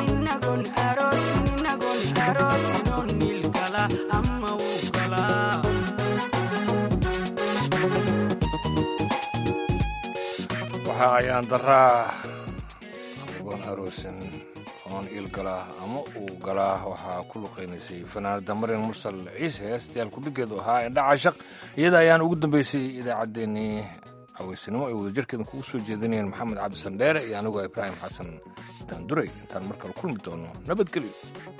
inagon aroos inagon aroos inoon niil gala ama uu galaa waxa ayaan daraa anigoon aroosin oon il galaa ama uu galaa waxaa ku luqaynaysay fanaanada marin mursal ciise heestayaal kudhigeedu ahaa indha cashaq iyada ayaan ugu dambeysay idaacaddeenii caweysinimo ay wadajirkeeda kugu soo jeedinayeen maxamed cabdisan dheere iyo anigoo ibraahim xasan daanduray intaan mar kale kulmi doono nabadgelyo